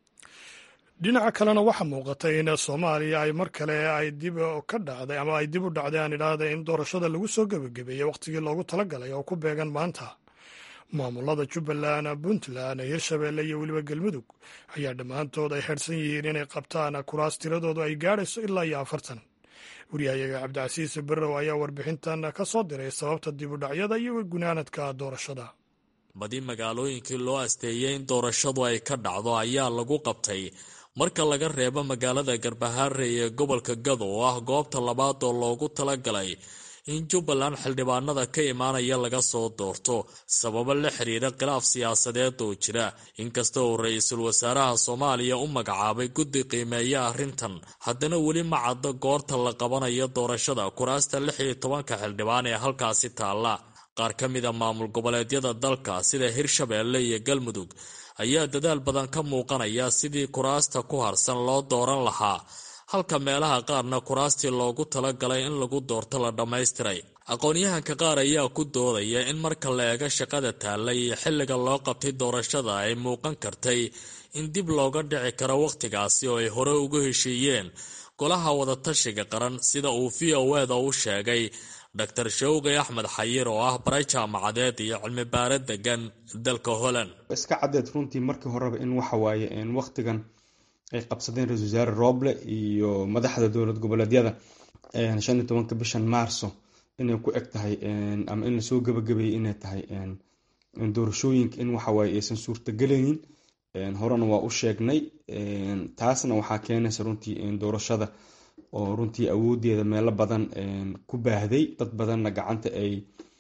dhinaca kalena waxaa muuqatay in soomaaliya ay mar kale ay dib ka dhacday ama ay dib u dhacday aan idhaahda in doorashada lagu soo gebagabeeyey wakhtigii loogu talagalay oo ku beegan maanta maamulada jubbaland puntland hirshabeelle iyo weliba galmudug ayaa dhammaantood ay xidhsan yihiin inay qabtaan kuraas tiradoodu ay gaadhayso ilaa iyo afartan wariyahayaga cabdicasiis barrow ayaa warbixintan ka soo diray sababta dib u dhacyada iyo gunaanadka doorashada badi magaalooyinkii loo asteeyey in doorashadu ay ka dhacdo ayaa lagu qabtay marka laga reebo magaalada garbahaare ee gobolka gado oo ah goobta labaad oo loogu talagalay in jubbaland xildhibaanada ka imaanaya laga soo doorto sababo la xiriira khilaaf siyaasadeed oo jira inkasta uu ra-iisul wasaaraha soomaaliya u magacaabay guddi qiimeeya arrintan haddana weli ma caddo goorta la qabanayo doorashada kuraasta lix iyo tobanka xildhibaan ee halkaasi taalla qaar ka mida maamul goboleedyada dalka sida hirshabeelle iyo galmudug ayaa dadaal badan ka muuqanaya sidii kuraasta ku harsan loo dooran lahaa halka meelaha qaarna kuraastii loogu talagalay in lagu doorto la dhammaystiray aqoon-yahanka qaar ayaa ku doodaya in marka la eego shaqada taalla iyo xilliga loo qabtay doorashada ay muuqan kartay in dib looga dhici karo wakhtigaasi oo ay hore ugu heshiiyeen golaha wadatashiga qaran sida uu v o eda u sheegay dor shawqi axmed xayir oo ah bare jaamacadeed iyo cilmi baare degan dalka holland iska caddeed runtii markii horeba in waxa waaye wakhtigan ay qabsadeen ra-isul wasaare roble iyo madaxda dowlad goboleedyada shan iyo tobanka bishan maarso inay ku eg tahay ama in lasoo gabagabeeyey inay tahay doorashooyinka in waxawaaye aysan suurtagelaynin horena waa u sheegnay taasna waxaa keenaysa runtii doorashada oo runtii awoodeeda meelo badan ku baahday dad badanna gacanta ay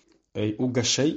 u gashay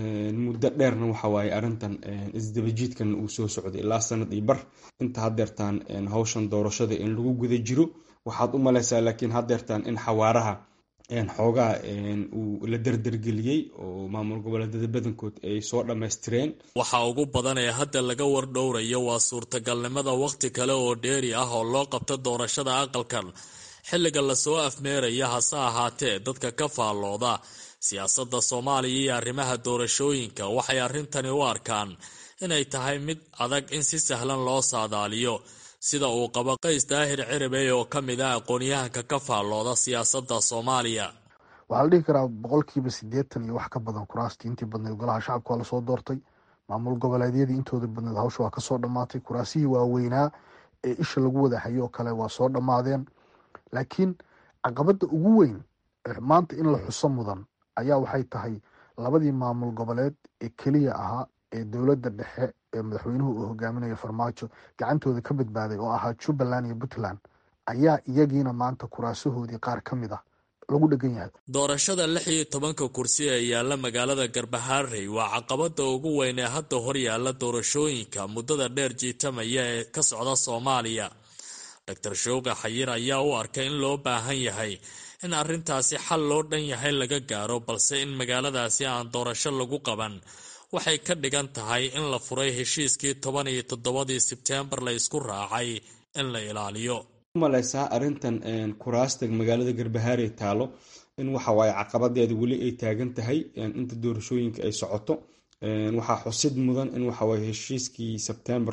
muddo dheerna waxawaaye arrintan isdabajiidkan uu soo socday ilaa sanad iyo bar inta hadeertaan hawshan doorashada in lagu guda jiro waxaad u maleysaa laakiin hadeertaan in xawaaraha xoogaa uu la derdergeliyey oo maamul goboleedyada badankood ay soo dhammaystireen waxa ugu badan ee hadda laga wardhowrayo waa suurtagalnimada wakhti kale oo dheeri ah oo loo qabto doorashada aqalkan xilliga lasoo afmeeraya hase ahaatee dadka ka faallooda siyaasadda soomaaliya iyo arrimaha doorashooyinka waxay arrintani u arkaan inay tahay mid adag in si sahlan loo saadaaliyo sida uu qabo qays daahir ciribey oo ka mid ah aqoon-yahanka ka faallooda siyaasadda soomaaliya waxaa la dhihi karaa boqolkiiba siddeetan iyo wax ka badan kuraastii intii badnayd golaha shacabka waa lasoo doortay maamul goboleedyadii intooda badnayd hawsha waa kasoo dhammaatay kuraasihii waaweynaa ee isha lagu wada hayo oo kale waa soo dhammaadeen laakiin caqabadda ugu weyn maanta in la xuso mudan ayaa waxay tahay labadii maamul goboleed ee keliya ahaa ee dowladda dhexe ee madaxweynuhu uu hogaaminayo farmaajo gacantooda ka badbaaday oo ahaa jubbaland iyo puntland ayaa iyagiina maanta kuraasahoodii qaar ka mid ah lagu dhegan yahay doorashada lix iyo tobanka kursi ee yaalla magaalada garbahaarey waa caqabada ugu weyn ee hadda hor yaalla doorashooyinka muddada dheer jiitamaya ee ka socda soomaaliya doctor showqi xayir ayaa u arkay in loo baahan yahay in arrintaasi xal loo dhan yahay laga gaaro balse in magaaladaasi aan doorasho lagu qaban waxay ka dhigan tahay in la furay heshiiskii toban iyo toddobadii sebteembar la isku raacay in la ilaaliyo umaleysaa arrintan kuraasta magaalada garbahaare taalo in waxawaaye caqabadeeda weli ay taagan tahay inta doorashooyinka ay socoto waxaa xusid mudan in waxawaaye heshiiskii sebtembar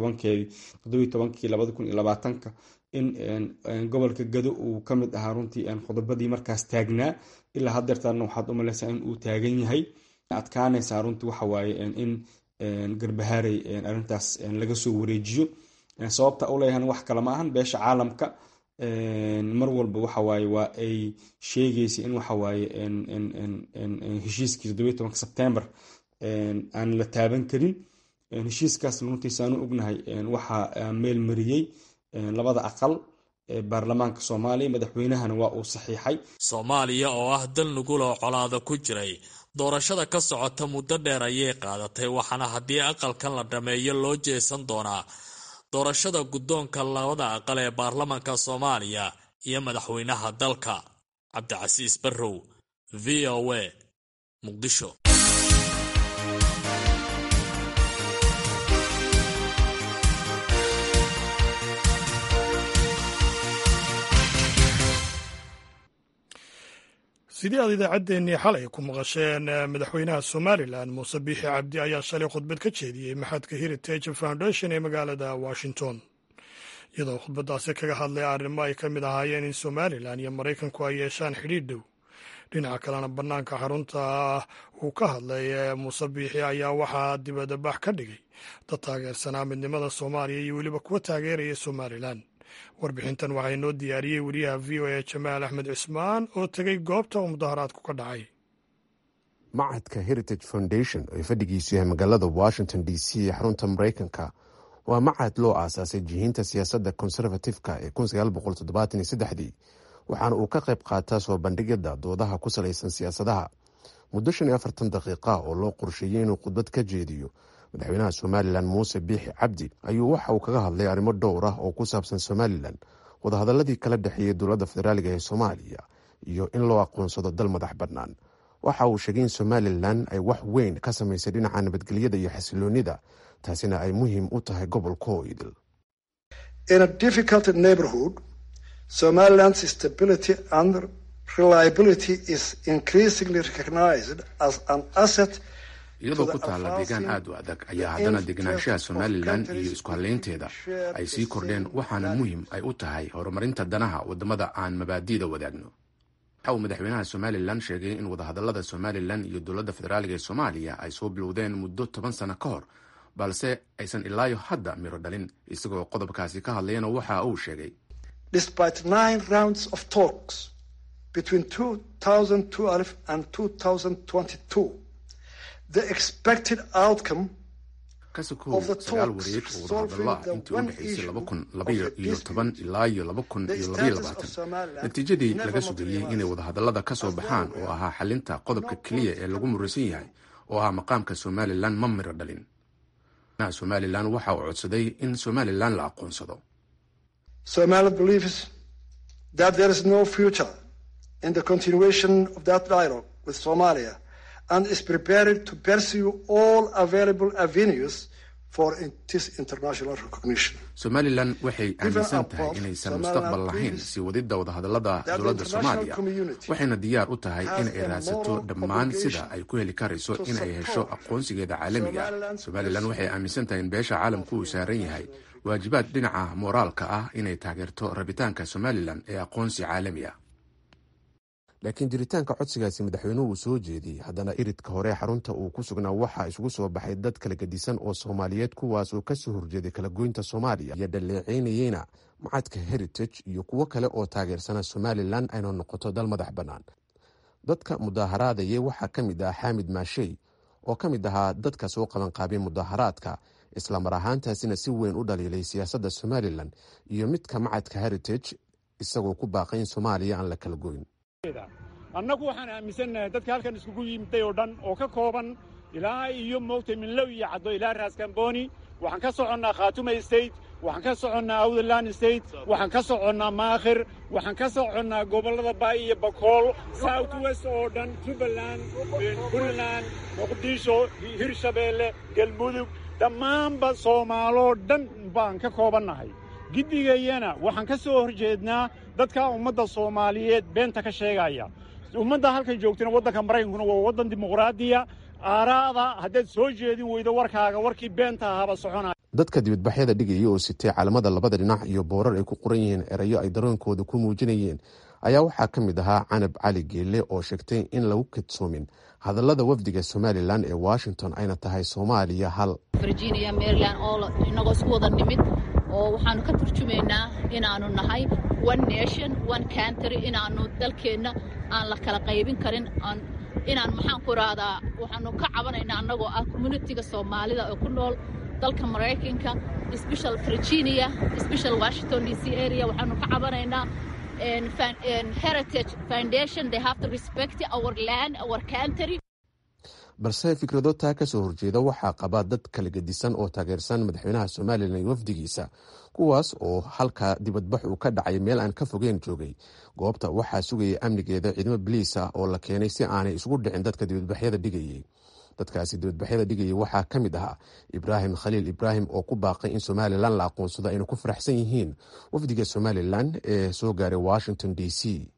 todobaitobankii labada kun iyo labaatanka in gobolka gado uu ka mid ahaa runtii qodobadii markaas taagnaa ilaa hadeertaana waxaad umaleysaa in uu taagan yahay adkaanaysaa runtii waxawaaye in garbahaarey arrintaas laga soo wareejiyo sababta uleeyahan wax kale ma ahan beesha caalamka mar walba waxawaaye waa ay sheegaysa in waxawaaye heshiiskii toddobiy tobanka sebtembar aan la taaban karin heshiiskaas runtiisaanu ognahay waxaa meel mariyey labada aqal ee baarlamaanka soomaaliya madaxweynahana waa uu saxiixay soomaaliya oo ah dal nuguloo colaada ku jiray doorashada ka socota muddo dheer ayay qaadatay waxaana haddii aqalkan la dhameeyo loo jeesan doonaa doorashada guddoonka labada aqal ee baarlamaanka soomaaliya iyo madaxweynaha dalka cabdicasiis barrow v o a muqdisho sidii aad idaacaddeenii xalay ku maqasheen madaxweynaha somalilan muuse biixi cabdi ayaa shalay khudbad ka jeediyey maxadka heritage foundation ee magaalada washington iyadoo khudbaddaasi kaga hadlay arrimo ay ka mid ahaayeen in somalilan iyo maraykanku ay yeeshaan xidhiidh dhow dhinaca kalena bannaanka xarunta uu ka hadlay muuse biixi ayaa waxaa dibadabax ka dhigay dad taageersanaa midnimada soomaaliya iyo weliba kuwa taageeraya somalilan warbixintan waxaa inoo diyaariyey wariyaha v o a jamaal axmed cismaan oo tegey goobta uu mudaharaadku ka dhacay macadka heritage foundation oo fadhigiisu yahay magaalada washington d c ee xarunta maraykanka waa macad loo aasaasay jihiinta siyaasadda konservatifka ee dii waxaana uu ka qayb qaataa soo bandhigidda doodaha ku salaysan siyaasadaha muddo shan iyo afartan daqiiqa oo loo qorsheeyey inuu khudbad ka jeediyo madaxweynaha somalilan muuse biixi cabdi ayuu waxa uu kaga hadlay arrimo dhowr ah oo ku saabsan somalilan wadahadaladii kala dhexeeyey dowladda federaaliga ee soomaaliya iyo in loo aqoonsado dal madax bannaan waxa uu sheegay in somalilan ay wax weyn ka samaysay dhinaca nabadgelyada iyo xasiloonida taasina ay muhiim u tahay gobolka oo idil Somaliland's stability and reliability is increasingly recognized as an asset iyadoo ku taalla deegaan aad u adag ayaa haddana deganaanshaha somalilan iyo isku hallaynteeda ay sii kordheen waxaana muhiim ay u tahay horumarinta danaha waddamada aan mabaadi'da wadaagno waxa uu madaxweynaha somalilan sheegay in wadahadallada somalilan iyo dowladda federaaliga ee soomaaliya ay soo bilowdeen muddo toban sano ka hor balse aysan ilaayo hadda miro dhalin isagoo qodobkaasi ka hadlayana waxa uu sheegay despite nine rounds of talks between 2012 and 2022, the expected outcome kasokow sagaal wareeg oo wadahadallo ah intii u dhexaysay laba kun labaiyo toban ilaa iyo laba kun iyo labaiyo labaatan natiijadii laga sugayey inay wadahadallada ka soo baxaan oo ahaa xalinta qodobka keliya ee lagu muraysan yahay oo ah maqaamka somalilan ma miro dhalin somalilan waxa uu codsaday in somalilan la aqoonsado Somalia believes that there is no future in the continuation of that dialogue with Somalia and is prepared to pursue all available avenues for this international recognition. somalilan waxay aaminsan tahay inaysan mustaqbal lahayn sii wadidda wadahadallada dowladda soomaaliya waxayna diyaar u tahay in ay raadsato dhammaan sida ay ku heli karayso in ay hesho aqoonsigeeda caalamiga somalilan waxay aaminsan tahay in beesha caalamku uu saaran yahay waajibaad dhinaca mooraalka ah inay taageerto rabitaanka somalilan ee aqoonsi caalami ah laakiin jiritaanka codsigaasi madaxweynuhu uu soo jeediyey haddana iridka hore xarunta uu ku sugnaa waxaa isugu soo baxay dad kala gedisan oo soomaaliyeed kuwaas oo kasoo horjeeday kala goynta soomaaliya iyo dhaleeceynayeyna macadka heritage iyo kuwo kale oo taageersana somalilan ayna noqoto dal madax bannaan dadka mudaaharaadayay waxaa ka mid ah xaamid maashey oo ka mid ahaa dadka soo qabanqaabay mudaaharaadka islamar ahaantaasina si weyn u dhaliilay siyaasadda somalilan iyo midka macadka heritage isagoo ku baaqay in soomaaliya aan la kala goyn annagu waxaan aaminsannahay dadka halkan iskugu yimiday oo dhan oo ka kooban ilaa iyo moogtay minlow iyo caddo ilaa raaskambooni waxaan ka soconnaa khaatuma state waxaan ka soconnaa awdland state waxaan ka soconnaa maakhir waxaan ka soconnaa gobollada baay iyo bakool south west oo dhan jubbaland puntland muqdisho hirshabeelle galmudug dhammaanba soomaaloo dhan baan ka koobannahay giddigayana waxaan ka soo horjeednaa dadka ummadda soomaaliyeed beenta ka sheegaya ummadda halkan joogtana waddanka maraykankuna waa waddan dimuqraadiya aaraada haddaad soo jeedin weydo warkaaga warkii beenta ahaaba soconaya dadka dibadbaxyada dhigaya oo sitay caalamada labada dhinac iyo boorar ay ku qoran yihiin erayo ay daroonkooda ku muujinayeen ayaa waxaa ka mid ahaa canab cali geelle oo sheegtay in lagu kadsoomin hadallada wafdiga somalilan ee washington ayna tahay soomaaliya hal virginia maryland oo inagoo isku wada nimid oo waxaanu ka turjumaynaa inaanu nahay one nation one country inaanu dalkeenna aan la kala qaybin karin inaan maxaan ku rahdaa waxaanu ka cabanaynaa annagoo ah communitiga soomaalida oo ku nool dalka maraykanka special virginia special washington d c area waxaanu ka cabanaynaa heritage foundation they have to respect our land our country balse fikrado taa ka soo horjeeda waxaa qaba dad kala gedisan oo taageersan madaxweynaha somalilan iyo wafdigiisa kuwaas oo halka dibadbax uu ka dhacay meel aan ka fogeyn joogay goobta waxaa sugayay amnigeeda ciidamo biliis ah oo la keenay si aanay isugu dhicin dadka dibadbaxyada dhigayay dadkaasi dibadbaxyada dhigayay waxaa ka mid ahaa ibraahim khaliil ibraahim oo ku baaqay in somalilan la aqoonsado ayna ku faraxsan yihiin wafdiga somalilan ee soo gaaray washington d c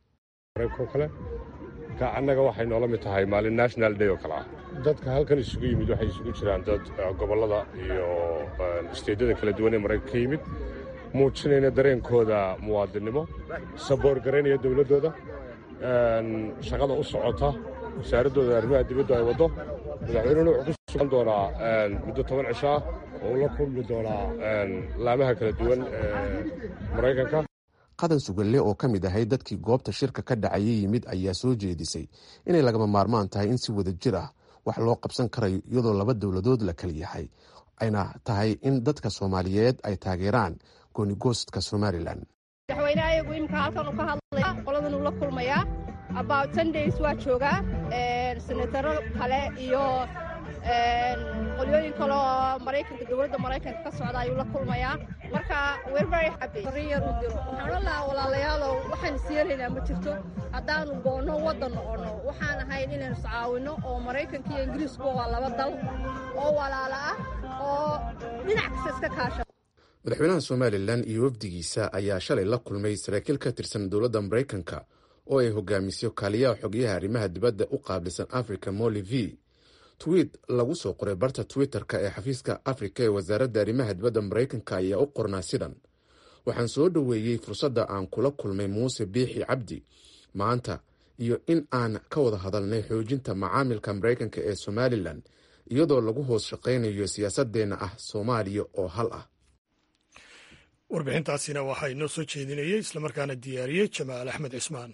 annaga waxay noola mid tahay maalin national day oo kale ah dadka halkan isugu yimid waxay isugu jiraan dad gobollada iyo isteedyada kala duwan ee maraykanka ka yimid muujinayna dareenkooda muwaadinnimo saboor garaynaya dowladdooda shaqada u socota wasaaraddooda arrimaha dibaddu ay waddo madaxweynuhuna wuxuu ku sugan doonaa muddo toban cisho ah oo la kulmi doonaa laamaha kala duwan ee maraykanka qadan sugalle oo ka mid ahay dadkii goobta shirka ka dhacayay yimid ayaa soo jeedisay inay lagama maarmaan tahay in si wada jir ah wax loo qabsan karayo iyadoo laba dowladood la kala yahay ayna tahay in dadka soomaaliyeed ay taageeraan goonigoostka somalilan madaxweyne ayagu imika halkan uu ka hadlaya qoladan uu la kulmayaa about ten days waa joogaa senataro kale iyo qolyooyin kale oo maraykanka dowladda maraykanka ka socda ayuu la kulmayaa marka we're very happy arrin yar u diro waxaan odhan lahaa walaalayaalow waxaan isyeelaynaa ma jirto haddaanu goonno waddan noqonno waxaan ahayn inaynu iscaawinno oo maraykanka iyo ingiriisku waa laba dal oo walaala ah oo dhinac kasta iska kaasha madaxweynaha somalilan iyo wafdigiisa ayaa shalay la kulmay saraakiil ka tirsan dowladda maraykanka oo ay hogaamiso kaaliyaha xogyaha arrimaha dibadda u qaabilsan africa molly v twiit lagu soo qoray barta twitter-ka ee xafiiska afrika ee wasaaradda arrimaha dibadda maraykanka ayaa u qornaa sidan waxaan soo dhoweeyey fursadda aan kula kulmay muuse biixi cabdi maanta iyo in aan ka wada hadalnay xoojinta macaamilka maraykanka ee somalilan iyadoo lagu hoos shaqaynayo siyaasadeenna ah soomaaliya oo hal ah warbixintaasina waxaa inoo soo jeedinayay islamarkaana diyaariyey jamaal axmed cismaan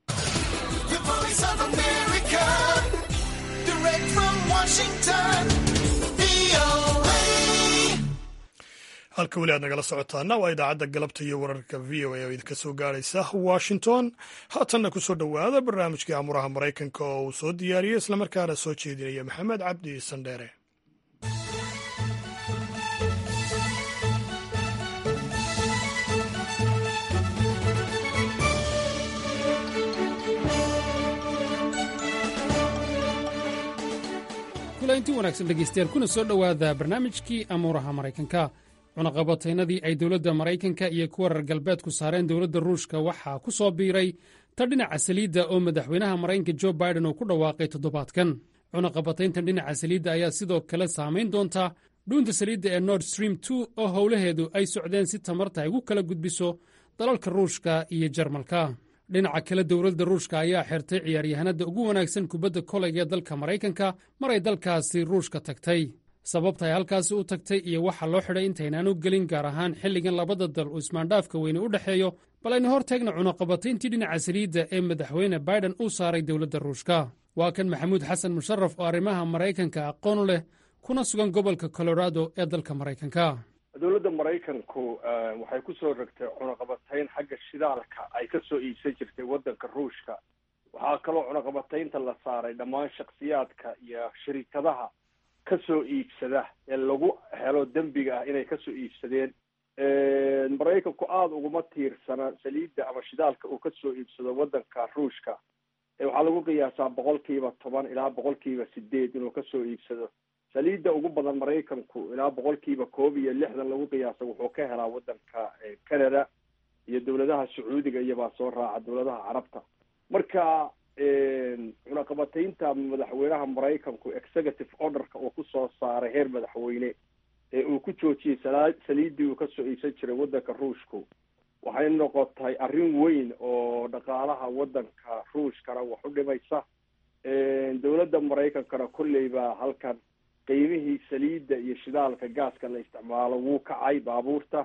halka weli aad nagala socotaana waa idaacadda galabta iyo wararka v o a oo idinka soo gaaraysa washington haatanna ku soo dhowaada barnaamijkii amuraha maraykanka oo uu soo diyaariyey islamarkaana soo jeedinaya maxamed cabdi sandheere inti wanaagsan dhegaystayaal kuna soo dhowaada barnaamijkii amuuraha maraykanka cunaqabataynadii ay dowladda maraykanka iyo kuwa reer galbeedku saareen dowladda ruushka waxaa ku soo biiray ta dhinaca saliidda oo madaxweynaha maraykanka jo baiden uu ku dhawaaqay toddobaadkan cunaqabatayntan dhinaca saliidda ayaa sidoo kale saamayn doonta dhuunta saliidda ee nord stream two oo howlaheedu ay socdeen si tamarta ay ugu kala gudbiso dalalka ruushka iyo jarmalka dhinaca kale dowladda ruushka ayaa xirtay ciyaaryahanada ugu wanaagsan kubadda koleyga ee dalka maraykanka maray dalkaasi ruushka tagtay sababta ay halkaasi u tagtay iyo waxa loo xidhay intaynaanu gelin gaar ahaan xilligan labada dal uu ismaandhaafka weyne u dhexeeyo bal aynu hor taagna cunaqabatayntii dhinaca saliidda ee madaxweyne baiden uu saaray dowladda ruushka waa kan maxamuud xasan musharaf oo arrimaha maraykanka aqoon leh kuna sugan gobolka colorado ee dalka maraykanka dowladda maraykanku waxay ku soo rogtay cunaqabatayn xagga shidaalka ay ka soo iibsan jirtay waddanka ruushka waxaa kaloo cunaqabataynta la saaray dhammaan shaksiyaadka iyo shirikadaha ka soo iibsada ee lagu helo dembiga ah inay kasoo iibsadeen maraykanku aada uguma tiirsana saliidda ama shidaalka uu kasoo iibsado waddanka ruushka waxaa lagu qiyaasaa boqolkiiba toban ilaa boqolkiiba sideed inuu kasoo iibsado saliidda ugu badan maraykanku ilaa boqolkiiba koob iyo lixdan lagu qiyaasa wuxuu ka helaa waddanka canada iyo dowladaha sacuudiga iyobaa soo raaca dowladaha carabta marka cunaqabataynta madaxweynaha maraykanku executive orderka uu kusoo saaray heer madaxweyne ee uu ku joojiyey sala saliiddii uu kasoo iibsan jiray waddanka ruushku waxay noqotay arrin weyn oo dhaqaalaha waddanka ruushkana wax u dhimaysa dowladda maraykankana kolleyba halkan qiimihii saliidda iyo shidaalka gaaska la isticmaalo wuu kacay baabuurta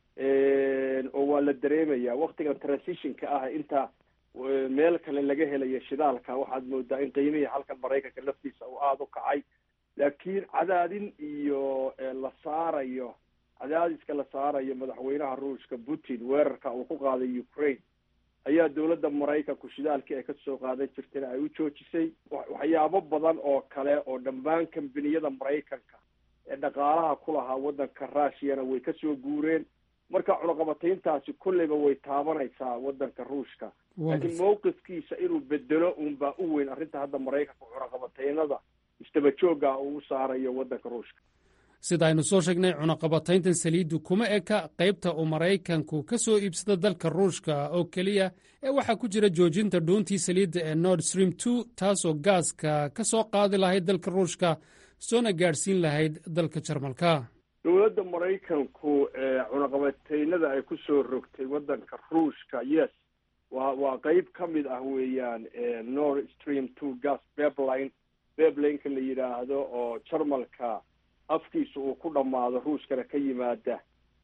oo waa la dareemaya waktigan transitionka ah inta meel kale laga helayo shidaalka waxaad moodaa in qiimihii halkan maraykanka laftiisa uu aada u kacay laakiin cadaadin iyo la saarayo cadaadiska la saarayo madaxweynaha ruushka putin weerarka uu ku qaaday ukraine ayaa dowladda maraykanku shidaalkii ay kasoo qaadan jirtayna ay u joojisay waxyaabo badan oo kale oo dhammaan kambaniyada maraykanka ee dhaqaalaha ku lahaa waddanka rushiyana way kasoo guureen marka cunaqabatayntaasi kolleyba way taabanaysaa waddanka ruushka laakiin mawqifkiisa inuu bedelo unbaa u weyn arrinta hadda maraykanka cunaqabataynada istaba joogga uu u saarayo waddanka ruushka sida aynu soo sheegnay cunaqabatayntan saliiddu kuma eka qaybta uu maraykanku ka soo iibsada dalka ruushka oo keliya ee waxaa ku jira joojinta dhuuntii saliidda ee nord stream two taasoo gaaska ka soo qaadi lahayd dalka ruushka soona gaadhsiin lahayd dalka jarmalka dowladda maraykanku cunaqabataynada ay ku soo rogtay waddanka ruushka yes waa waa qeyb ka mid ah weeyaan nord stream two gas bebline beblineka la yidhaahdo oo jarmalka afkiisa uu ku dhammaado ruushkana ka yimaada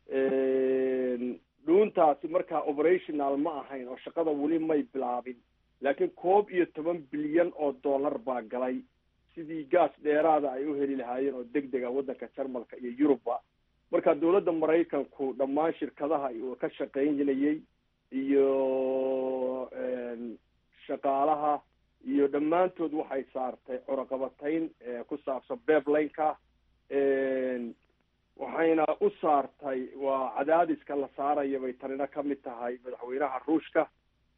dhuuntaasi markaa operational ma ahayn oo shaqada weli may bilaabin laakiin koob iyo toban bilyan oo dollar baa galay sidii gaas dheeraada ay u heli lahaayeen oo deg dega waddanka jarmalka iyo yurubba marka dowladda maraykanku dhammaan shirkadaha uu ka shaqaynayay iyo shaqaalaha iyo dhammaantood waxay saartay cunaqabatayn ku saabsan beeblineka waxayna u saartay waa cadaadiska la saaraya bay tanina ka mid tahay madaxweynaha ruushka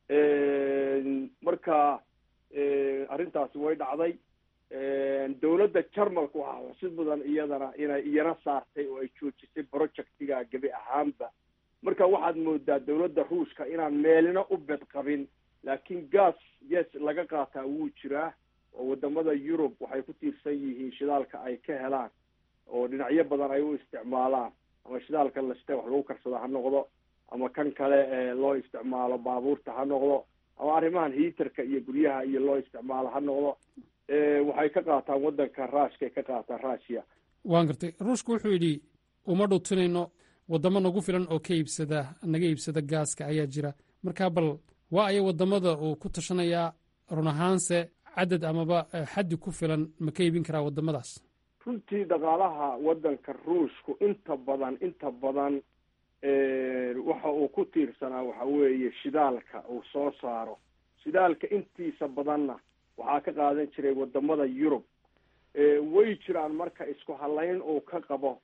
marka arrintaasi way dhacday dowladda jarmalka waxaa xusid mudan iyadana inay iyana saartay oo ay joojisay projectiga gebi ahaanba marka waxaad moodaa dowladda ruushka inaan meelina u bed qabin laakiin gas yes laga qaataa wuu jiraa oo wadamada yurub waxay ku tiirsan yihiin shidaalka ay ka helaan oo dhinacyo badan ay u isticmaalaan ama shidaalka lashte wax lagu karsado ha noqdo ama kan kale ee loo isticmaalo baabuurta ha noqdo ama arrimahan hiiterka iyo guryaha iyo loo isticmaalo ha noqdo waxay ka qaataan waddanka ruushkay ka qaataan ruushia waan gartay ruushku wuxuu yidhi uma dhutinayno waddamo nagu filan oo ka iibsada naga iibsada gaaska ayaa jira markaa bal waa aya waddamada uu ku tashanayaa run ahaanse cadad amaba xaddi ku filan ma ka iibin karaa waddamadaas runtii dhaqaalaha waddanka ruushku inta badan inta badan waxa uu ku tiirsanaa waxa weeye shidaalka uu soo saaro shidaalka intiisa badanna waxaa ka qaadan jiray wadamada yurub way jiraan marka isku halayn uu ka qabo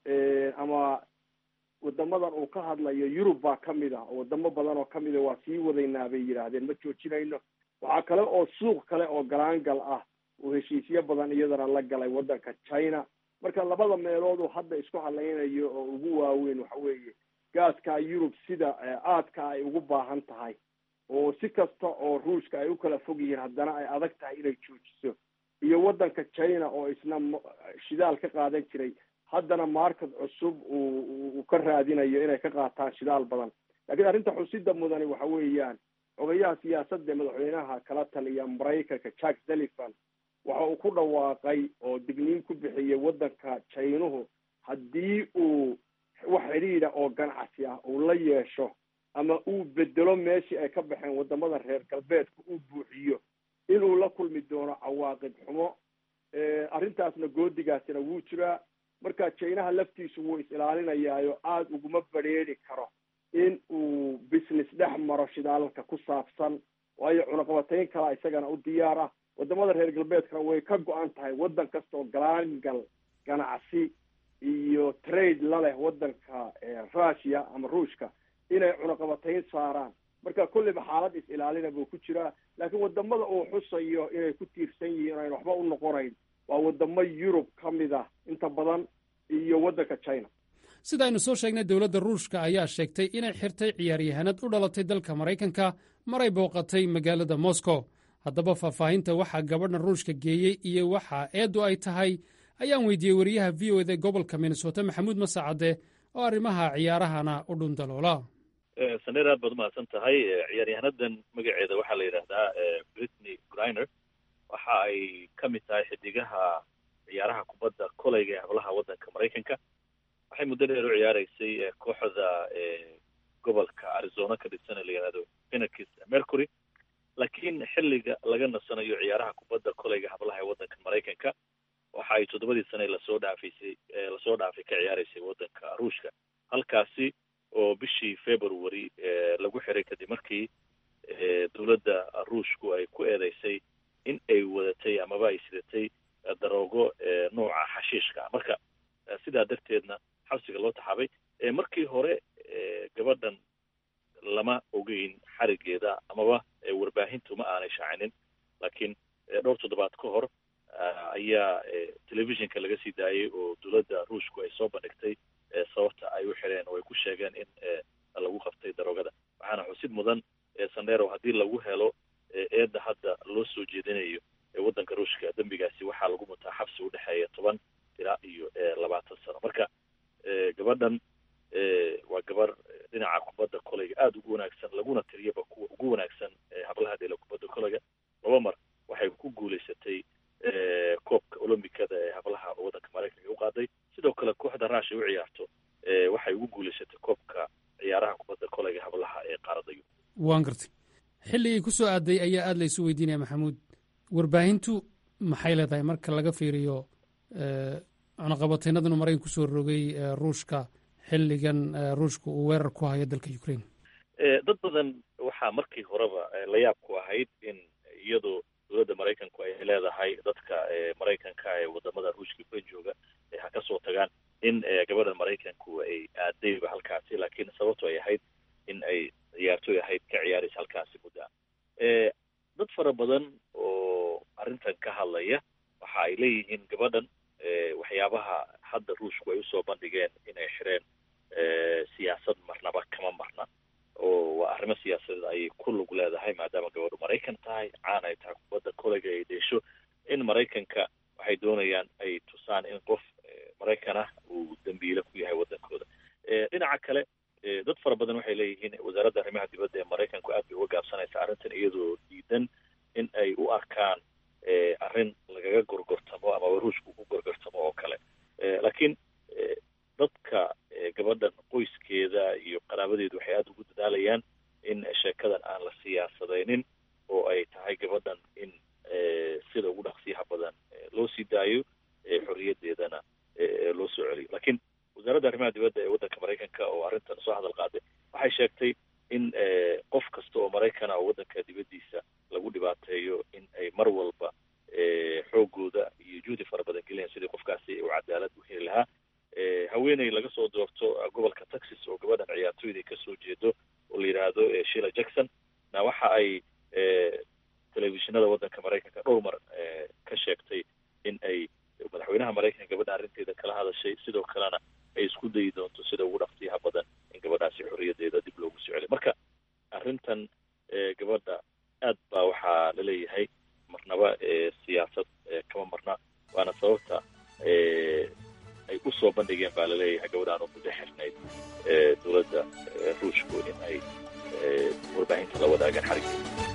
ama wadamadan uu ka hadlayo yurub baa kamid ah oo wadamo badan oo kamid a waa sii wadaynaa bay yidhaahdeen ma joojinayno waxaa kale oo suuq kale oo galaangal ah uu heshiisyo badan iyadana la galay waddanka china marka labada meelood uu hadda isku halaynayo oo ugu waaweyn waxa weeye gaaskaa yurub sida aadka ay ugu baahan tahay oo si kasta oo ruushka ay u kala fog yihiin haddana ay adag tahay inay joojiso iyo waddanka china oo isna shidaal ka qaadan jiray haddana market cusub uu uu ka raadinayo inay ka qaataan shidaal badan laakiin arrinta xusida mudani waxa weeyaan ogayaha siyaasadda madaxweynaha kala taliya maraykanka jack sullivan waxa uu ku dhawaaqay oo digniin ku bixiyay waddanka jaynuhu haddii uu wax xidhiidha oo ganacsi ah uu la yeesho ama uu bedelo meeshii ay ka baxeen wadamada reer galbeedka uu buuxiyo inuu la kulmi doono cawaaqib xumo arrintaasna goodigaasina wuu jiraa marka jaynaha laftiisu wuu is ilaalinayaayo aada uguma badrheeri karo in uu business dhex maro shidaalalka ku saabsan waayo cunaqabatayn kalaa isagana u diyaar ah wadamada reer galbeedkana way ka go-an tahay waddan kastaoo galaangal ganacsi iyo trade la leh waddanka russia ama ruushka inay cunaqabatayn saaraan marka kulliba xaalad is ilaalina buu ku jiraa laakiin wadamada uu xusayo inay ku tiirsan yihiin ayn waxba u noqonayn waa wadamo yurub ka mid ah inta badan iyo waddanka china sida aynu soo sheegnay dowladda ruushka ayaa sheegtay inay xirtay ciyaaryahanad u dhalatay dalka maraykanka maray booqatay magaalada moscow haddaba faahfaahinta waxaa gabadhan ruushka geeyey iyo waxa eeddu ay tahay ayaan weydiiyey wariyaha v o eda gobolka minnesota maxamuud masacade oo arrimaha ciyaarahana u dhundaloola saneer aad baad umahadsan tahay ciyaaryahanadan magaceeda waxaa la yidhaahdaa britney griner waxa ay ka mid tahay xidigaha ciyaaraha kubadda koleyga ee hablaha waddanka maraykanka waxay muddo dheer u ciyaaraysay kooxda gobolka arizona ka dhigsan ee la yidhahdo phoenix mercury laakiin xilliga laga nasanayo ciyaaraha kubadda koleyga hablaha ee waddanka maraykanka waxa ay toddobadii sane lasoo dhaafaysay lasoo dhaafay ka ciyaaraysay waddanka ruushka halkaasi oo bishii february lagu xiray kadib markii dowladda ruushku ay ku eedeysay in ay wadatay amaba ay sidatay daroogo nooca xashiishka marka sidaa darteedna xabsiga loo taxaabay markii hore gabadhan lama ogeyn xarigeeda amaba warbaahintu ma aanay shaacinin laakiin dhowr toddobaad ka hor ayaa telefishinka laga sii daayay oo dowladda ruushku ay soo bandhigtay sababta ay u xireen oo ay ku sheegeen in lagu qabtay daroogada waxaana xusid mudan sandero haddii lagu helo eedda hadda loo soo jeedinayo waddanka ruushka dembigaasi waxaa lagu mutaa xabsi udhexeeya toban ilaa iyo labaatan sano marka gabadhan waa gabar dhinaca kubadda koleyga aada ugu wanaagsan laguna tiriyaba kuwa ugu wanaagsan hablaha dheela kubadda koleyga laba mar waxay ku guulaysatay koobka olombikada ee hablaha waddanka maraykanka u qaaday waan gartay xilligii ku soo aaday ayaa aad laysu weydiinaya maxamuud warbaahintu maxay leedahay marka laga fiiriyo cunaqabateynadan maraykan kusoo rogay ruushka xilligan ruushka uu weerar ku hayo dalka ukraine dad badan waxaa markii horeba la yaab ku ahayd in iyadoo dowladda maraykanku ay leedahay dadka maraykanka ee wadamada ruushka ka jooga ha ka soo tagaan in gabadha maraykanku ay aadayba halkaasi laakiin sababto ay ahayd in ay ciyaartoy ahayd ka ciyaaraysa halkaasi muddaa dad fara badan oo arrintan ka hadlaya waxa ay leeyihiin gabadhan waxyaabaha hadda ruushku ay usoo bandhigeen inay xireen siyaasad marnaba kama marna oo waa arrimo siyaasadeed ayay ku lug leedahay maadaama gabadhu maraykan tahay caan ay tahay kubadda koleyga ay dheesho in maraykanka waxay doonayaan ay tusaan in qof maraykan ah uu dambiile ku yahay waddankooda dhinaca kale dad fara badan waxay leeyihiin wasaaradda arrimaha dibadda ee maraykanku aad bay uga gaabsanaysa arrintan iyadoo diidan in ay u arkaan arrin lagaga gorgortamo ama ruushka ugu gorgortamo oo kale laakiin dadka gabadhan qoyskeeda iyo qaraabadeedu waxay aada ugu dadaalayaan in sheekadan aan la siyaasadaynin oo ay tahay gabadhan in sida ugu dhaqsiyaha badan loo sii daayo xorriyaddeedana loo soo celiyo laakiin wasaaradda arrimaha dibadda ee waddanka maraykanka oo arrintan soo hadal qaaday waxay sheegtay in qof kasta oo maraykana oo waddanka dibaddiisa lagu dhibaateeyo in ay mar walba xoogooda iyo juhdi fara badan geliyaan sidii qofkaasi u cadaalad u heli lahaa haweeney laga soo doorto gobolka texas oo gabadhan ciyaartooyda kasoo jeedo oo la yidhaahdo shila jackson na waxa ay telefishinada waddanka maraykanka dhowr mar ka sheegtay in ay madaxweynaha maraykanka gabadha arrinteeda kala hadashay sidoo kalena ay isku dayi doonto sida ugu dhaqsiyaha badan in gabadhaasi xorriyaddeeda dib loogu soo celiyo marka arrintan gabadha aad baa waxaa laleeyahay marnaba siyaasad kama marna waana sababta ay u soo bandhigeen baa laleeyahay gabadhaan oo muddo xirnayd dowladda ruushku in ay warbaahinta la wadaagaan xariggeeda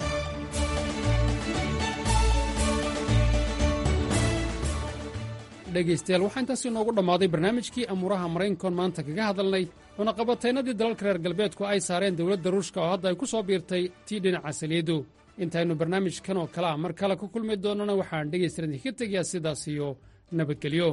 dhegaystayaal waxaa intaasi inoogu dhammaaday barnaamijkii amuuraha maraykankoon maanta kaga hadalnay cunaqabataynadii dalalka reer galbeedku ay saareen dowladda ruushka oo hadda ay ku soo biirtay tii dhinaca saliidu intaynu barnaamijkan oo kale ah mar kale ku kulmi doonnana waxaan dhegaystayaal idinka tegayaa sidaas iyo nabadgelyo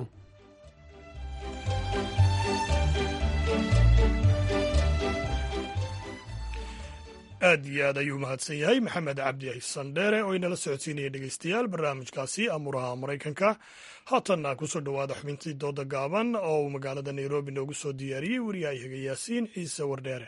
aad iyo aad ayuu mahadsan yahay maxamed cabdi xisan dheere oo inala socodsiinaya dhegeystayaal barnaamijkaasi amuuraha maraykanka haatanna kusoo dhowaada xubintii dooda gaaban oo uu magaalada nairobi noogu soo diyaariyey wariyahayaga yaasiin ciise wardheere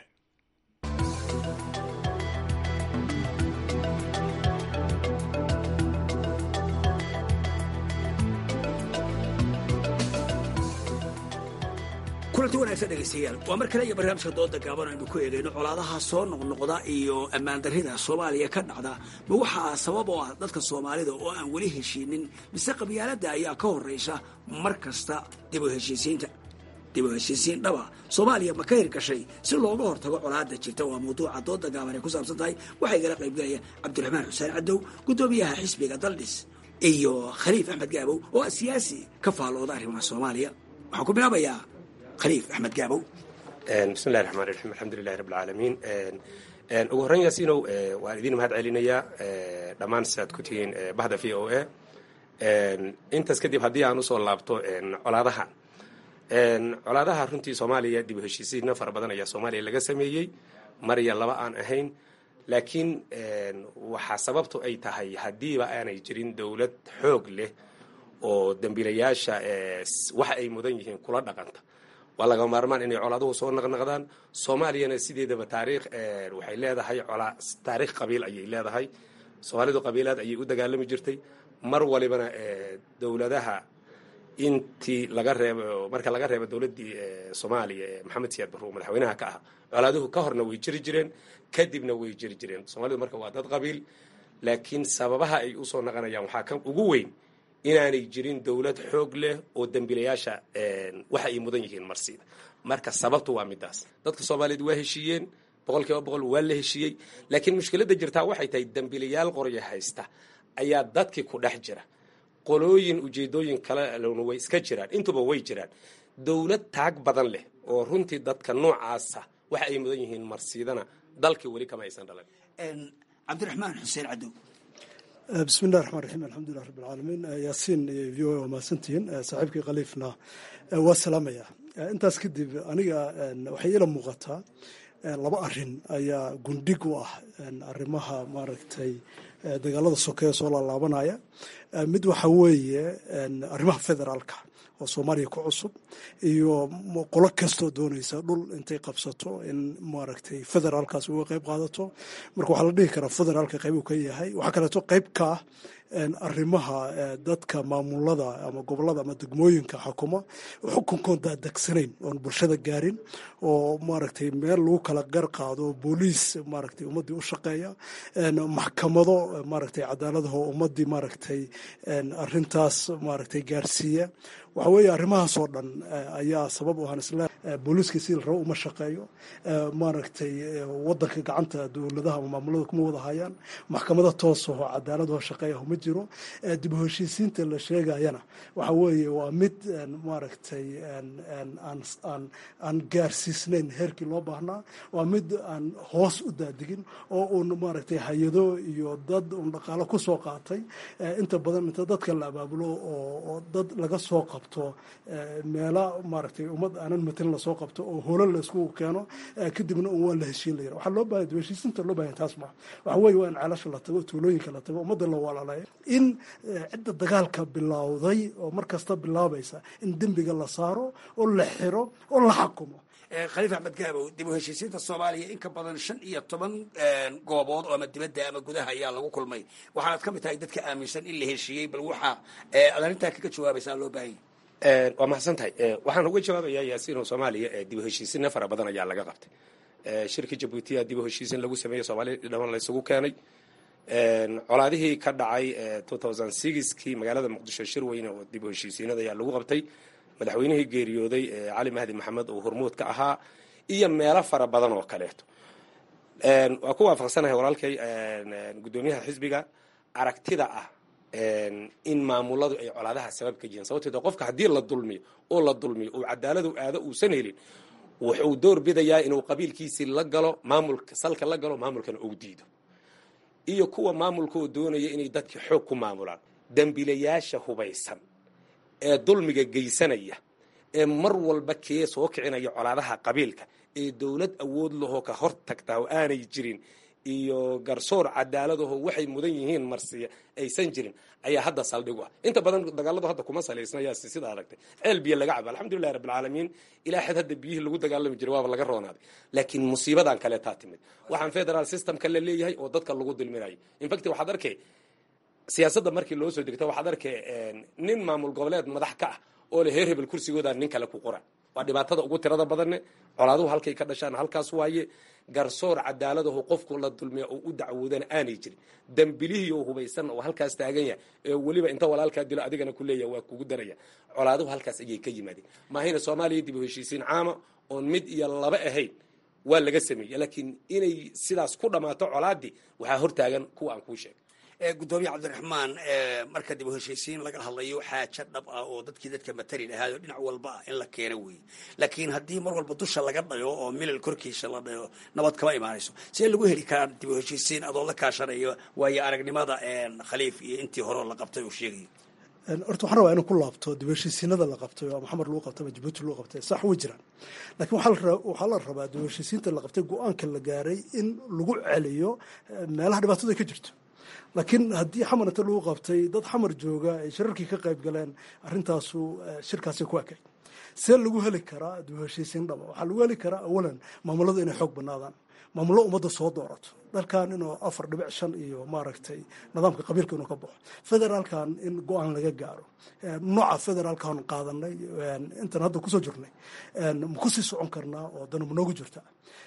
kulanti wanaagsan dhegaystayaal waa mar kale iyo barnaamijka dooda gaaban aynu ku eegayno colaadaha soo noqnoqda iyo ammaandarrida soomaaliya ka dhacda ma waxaa sabab oo ah dadka soomaalida oo aan weli heshiinin mise qabyaaladda ayaa ka horraysa mar kasta dib u heshiisiinta dib u heshiisiin dhaba soomaaliya ma ka hirgashay si looga hortago colaadda jirta waa mawduuca dooda gaaban ay ku saabsan tahay waxaa igala qaybgalaya cabdiraxmaan xuseen cadow guddoomiyaha xisbiga daldhis iyo khaliif axmed gaabow oo ah siyaasi ka faallooda arrimaha soomaaliya waxaan ku bilaabayaa khaliif axmed gaabow bismillahi raxmaan raxiim alxamdulilahi rabb alcaalamiin ugu horreyn yaasiinow waan idiin mahad celinayaa dhammaan sidaad ku tihiin bahda v o a intaas kadib haddii aan usoo laabto colaadaha colaadaha runtii soomaaliya dib u heshiisiina fara badan ayaa soomaaliya laga sameeyey mar iyo laba aan ahayn laakiin waxaa sababtu ay tahay haddiiba aanay jirin dowlad xoog leh oo dembiilayaasha waxa ay mudan yihiin kula dhaqanta waa laga maarmaan inay colaaduhu soo naqnaqdaan soomaaliyana sideedaba taariikh waxay leedahay taariikh qabiil ayay leedahay soomaalidu qabiilaad ayay u dagaalami jirtay mar walibana dowladaha intii laga reebo marka laga reebo dowladdii soomaaliya ee maxamed siyaad barruur madaxweynaha ka ah colaaduhu ka horna way jiri jireen kadibna way jiri jireen soomaalidu marka waa dad qabiil laakiin sababaha ay usoo naqanayaan waxaa ka ugu weyn inaanay jirin dowlad xoog leh oo dembiilayaasha waxa ay mudan yihiin marsiida marka sababtu waa midaas dadka soomaaliyeed waa heshiiyeen boqol kiiba boqol waa la heshiiyey laakiin mushkiladda jirtaa waxay tahay dembiilayaal qoryo haysta ayaa dadkii ku dhex jira qolooyin ujeedooyin kalena way iska jiraan intuba way jiraan dowlad taag badan leh oo runtii dadka noocaasa waxa ay mudan yihiin marsiidana dalkii weli kama aysan dhalan cabdiraxmaan xuseen cadow bismi illahi raxmaan raxiim alxamdulilah rabbi alcaalamiin yaasiin iyo v o a waa mahadsantihiin saaxiibkii khaliifna waa salaamaya intaas kadib aniga waxay ila muuqataa laba arin ayaa gundhig u ah arrimaha maaragtay dagaalada sokeeye soo laalaabanaya mid waxa weeye arrimaha federaalka oo soomaaliya ku cusub iyo qolo kastoo doonaysa dhul intay qabsato in maaragtay federaalkaas uga qayb qaadato marka waxaa la dhihi karaa federaalka qayb uu ka yahay waxaa kaleeto qayb ka ah arrimaha dadka maamulada ama gobolada ama degmooyinka xukuma xukunkoon daadagsanayn oon bulshada gaarin oo maaragtay meel lagu kala gar qaado booliis maaragtay ummaddii u shaqeeya maxkamado maaragtay cadaaladaho ummaddii maaragtay arintaas maaragtay gaarsiiya waxa weeye arrimahaasoo dhan ayaa sabab u ahaan isla booliiska si la rabo uma shaqeeyo maaragtay wadanka gacanta dowladaha ama maamulada kuma wada hayaan maxkamada toosaho cadaaladaho shaqeeyaho ma jiro dib u heshiisiinta la sheegayana waxa weeye waa mid maaragtay aan gaarsiisnayn heerkii loo baahnaa waa mid aan hoos u daadigin oo uun maaragtay hay-ado iyo dad un dhaqaalo ku soo qaatay inta badan inta dadka la abaabulo oo dad laga soo qabto meela maaragtay ummad aanan matelin lasoo qabto oo holan laysku keeno kadibna un waa la heshiin layira waxaa loo bahanya heshiisinta loo bahanya taas maa waxa weeye waa in ceelasha la tago tuulooyinka la tago ummadda la walaalayo in cidda dagaalka bilowday oo mar kasta bilaabaysa in dembiga la saaro oo la xiro oo la xakumo khaliif axmed gaabow dib u heshiisiinta soomaaliya in ka badan shan iyo toban goobood oo ama dibadda ama gudaha ayaa lagu kulmay waxaanad ka mid tahay dadka aaminsan in la heshiiyey bal waxaa ad arrintaa kaga jawaabaysaa loo baahanya waa mahadsan tahay waxaan uga jawaabayaa yaasiino soomaaliya dib u heshiisinna fara badan ayaa laga qabtay shirka jabuutiya dib u heshiisin lagu sameeyey soomaaliya dhaman laysugu keenay colaadihii ka dhacay kii magaalada muqdisho shir weyne oo dib u heshiisiinada ayaa lagu qabtay madaxweynihii geeriyooday cali mahdi maxamed oo hormuud ka ahaa iyo meelo fara badan oo kaleeto waa ku waafaqsanahay walaalkay guddoomiyaha xisbiga aragtida ah in maamuladu ay colaadaha sabab ka yihiin sababteed qofka haddii la dulmiyo oo la dulmiyo uu cadaaladu aado uusan helin wuxuu door bidayaa inuu qabiilkiisii la galo maamulka salka la galo maamulkana uu diido iyo kuwa maamulka oo doonaya inay dadka xoog ku maamulaan dembilayaasha hubaysan ee dulmiga geysanaya ee mar walba kee soo kicinaya colaadaha qabiilka ee dowlad awood lahoo ka hor tagtaa oo aanay jirin iyo garsoor cadaaladaho waxay mudan yihiin marsiya aysan jirin ayaa hadda saldhig u ah inta badan dagaaladu hadda kuma salaysna yaasi sida aragtay ceel biyo laga cabo alxamdulilahi rabbilcaalamiin ilaa xad hadda biyihii lagu dagaalami jiray waaba laga roonaaday laakiin musiibadan kaleetaa timid waxaan federal systemka la leeyahay oo dadka lagu dulminayo infact waxaad arkay siyaasadda markii loo soo degto waxaad arkay nin maamul goboleed madax ka ah oo le heer hebel kursigooda nin kale ku qora waa dhibaatada ugu tirada badanne colaaduhu halkay ka dhashaan halkaas waaye garsoor cadaaladahu qofku la dulmiya oo u dacwoodana aanay jirin dambilihii oo hubaysan oo halkaas taagan yahay ee weliba inta walaalkaa dilo adigana ku leeyaha waa kugu daraya colaaduhu halkaas ayay ka yimaadeen maahayna soomaaliya dib u heshiisiin caama oon mid iyo laba ahayn waa laga sameeyey laakiin inay sidaas ku dhammaato colaadii waxaa hortaagan kuwa aan kuu sheegay gudoomiye cabdiraxmaan marka dib u heshiisiin laga hadlayo xaajo dhab ah oo dadkii dadka matali lahaayo dhinac walba ah in la keeno weeye laakiin haddii mar walba dusha laga dhayo oo milal korkiisa la dhayo nabad kama imaanayso see lagu heli karaa dib u heshiisiin adoo la kaashanayo waayo aragnimada khaliif iyo intii hore la qabtay uu sheegayo horta waxaan rabaa inuu ku laabto dib heshiisiinada la qabtay oo maxamed lagu qabtay ama jabuuti lagu qabtay sax way jiraan laakiin waxaa la rabaa dib heshiisiinta la qabtay go-aanka la gaaray in lagu celiyo meelaha dhibaatada ka jirto laakiin haddii xamar inta lagu qabtay dad xamar jooga ay shirarkii ka qayb galeen arrintaasu shirkaasi ku ekay see lagu heli karaa dib heshiisiin dhaba waxaa lagu heli karaa awalan maamuladu inay xoog banaadaan maamullo ummadda soo doorato dalkan inuu afar dhibic shan iyo maaragtay nidaamka qabiilka inuu ka baxo federaalkan in go-aan laga gaaro nooca federaalkan qaadanay intan hadda kusoo jirnay ma kusii socon karnaa oo dana ma noogu jirta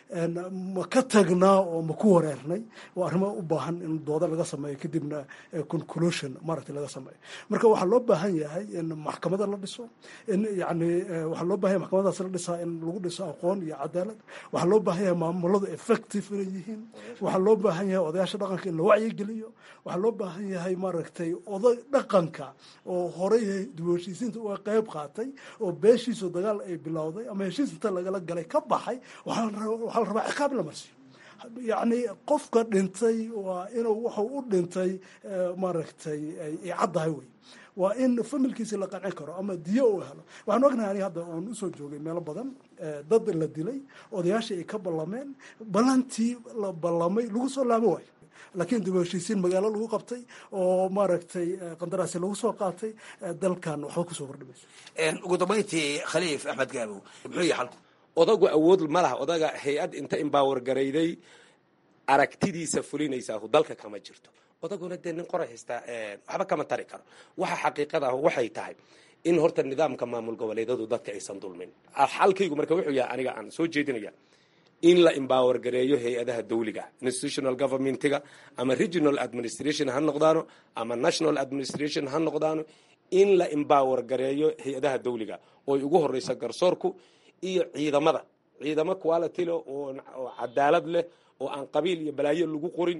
ma ka tagnaa oo ma ku wareernay waa arrimo u baahan in dooda laga sameeyo kadibna conclusion maaragtay laga sameeyo marka waxaa loo baahan yahay in maxkamada la dhiso in yani waxaa loo baahan yahay maxkamadaas la dhisaa in lagu dhiso aqoon iyo cadaalad waxaa loo baahan yahay maamuladu ay effective inay yihiin waxaa loo baahan yahay odayaasha dhaqanka in la wacyigeliyo waxaa loo baahan yahay maaragtay oday dhaqanka oo horey dib u heshiisiinta uga qeyb qaatay oo beeshiisu dagaal ay bilowday ama heshiis inta lagala galay ka baxay waxaa la rabaa ciqaab la marsiyo yacni qofka dhintay waa inuu wuxuu u dhintay maaragtay ay caddahay wey waa in familkiisi la qancin karo ama diyo uu helo waxaan ognahay ani hadda oon usoo joogay meelo badan dad la dilay odayaashii ay ka ballameen ballantii la ballamay lagu soo laabo waayo laakiin dib u heshiisiin magaalo lagu qabtay oo maaragtay qandaraasi lagu soo qaatay dalkan waxba kusoo kordhimayso ugu dambayntii khaliif axmed gaabow muxuu yahay xalku odagu awood ma laha odaga hay-ad inta imbaawar garayday aragtidiisa fulinaysaa dalka kama jirto odaguna dee nin qoray haystaa waxba kama tari karo waxa xaqiiqada ah waxay tahay in horta nidaamka maamul goboleedadu dadka aysan dulmin xalkaygu marka wuxuu yahay aniga aan soo jeedinaya in la embower gareeyo hay-adaha dawliga institutional governmentiga ama regional administration ha noqdaano ama national administration ha noqdaano in la embower gareeyo hay-adaha dawliga ooy ugu horeysa garsoorku iyo ciidamada ciidamo quality leh oo cadaalad leh oo aan qabiil iyo balaayo lagu qorin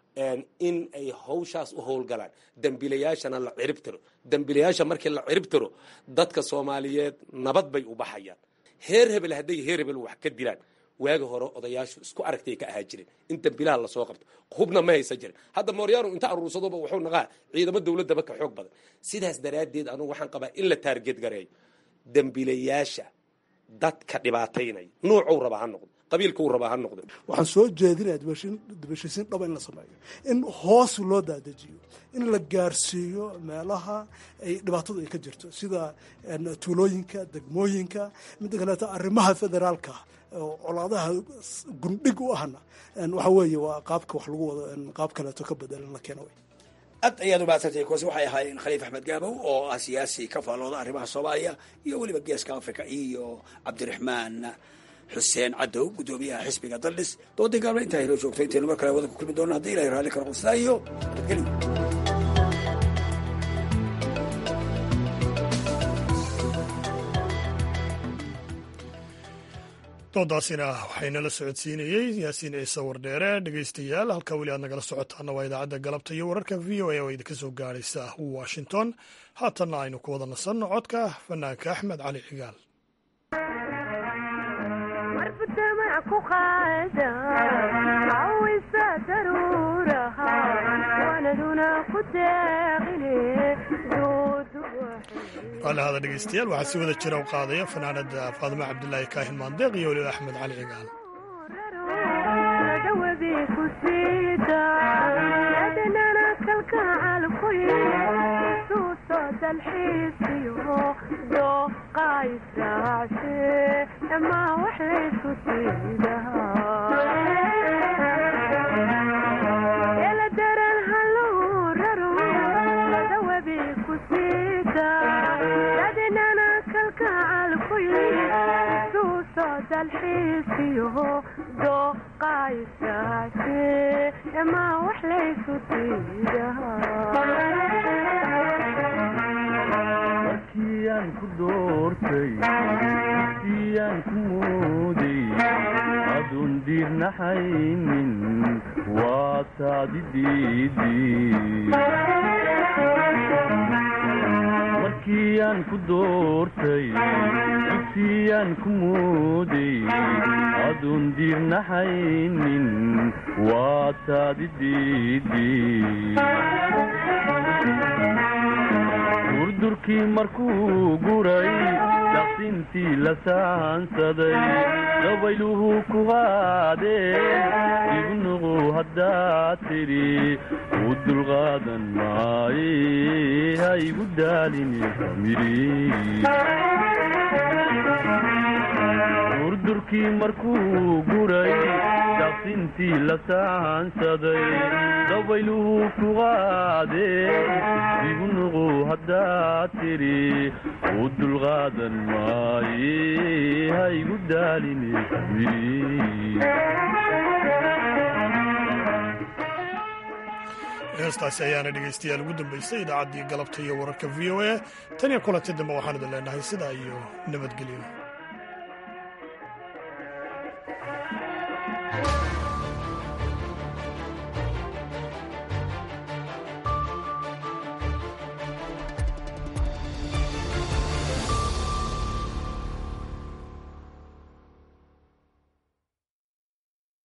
in ay hawshaas u howlgalaan dembiilayaashana la cirib tiro dembiilayaasha markii la cirib tiro dadka soomaaliyeed nabad bay u baxayaan heer hebel hadday heer hebel wax ka dilaan waagi hore odayaashu isku aragtay ka ahaa jireen in dembiilaha lasoo qabto hubna ma haysan jirin hadda mooryaanu inta aruursadoba wuxuu naqaa ciidamo dowladaba ka xoog badan sidaas daraaddeed anugu waxaan qabaa in la taargeed gareeyo dembiilayaasha dadka dhibaataynaya nuucuu raba ha noqdo qabiilkuu raba ha noqdo waxaan soo jeedinaya dibheshiisiin dhaba in la sameeyo in hoos loo daadajiyo in la gaarsiiyo meelaha ay dhibaatadu ay ka jirto sida tuulooyinka degmooyinka midda kaleeto arrimaha federaalka oo colaadaha gundhig u ahna waxa weeye waa qaabka wax lagu wado qaab kaleeto ka bedelan la keeno aad ayaad umahadsantay kuwaasi waxay ahaayeen khaliif axmed gaabow oo ah siyaasi ka faallooda arrimaha soomaaliya iyo weliba geeska africa iyo cabdiraxmaan xuseen cadow guddoomiyaha xisbiga daldhis doodii gaabna intaa helo joogto intaynu mar kale wada ku kulmi doona haddii ilahay raalli karo qodsidaa iyo nabadgelyo doodaasina waxaynala socodsiinayey yaasiin ciise wardheere dhegeystayaal halka weli aad nagala socotaana waa idaacadda galabta iyo wararka v o a oo idinka soo gaaraysa washington haatanna aynu ku wada nasanno codka fanaanka axmed cali cigaal raalihada dhegeystayaal waxaa si wada jira u qaadaya fanaanada faadimo cabdilaahi kaahin maandeeq iyo weliba axmed cali cigaal markiyaan ku doortay markiyaan ku mooday adun diirnaxaynin waa taadi markiyaan ku doortay dugsiyaan ku mooday adun diirnaxaynin waa taadi durdurkii markuu guray daqsintii la saansaday dabayluhu ku qaadeen ibnuqu haddaad tidhi u dulqaadan maaye ha igu daalini durdurkii markuu guray daqsintii la saansaday dabayluhu ku qaadeen ibnuqu haddaad tidhi u dulqaadan maaye ha igu daalini heestaasi ayaana dhegaystayaal ugu dambaysay idaacaddii galabta iyo wararka v o a tan iyo kulanti dambe waxaan idin leenahay sidaa iyo nabadgelyo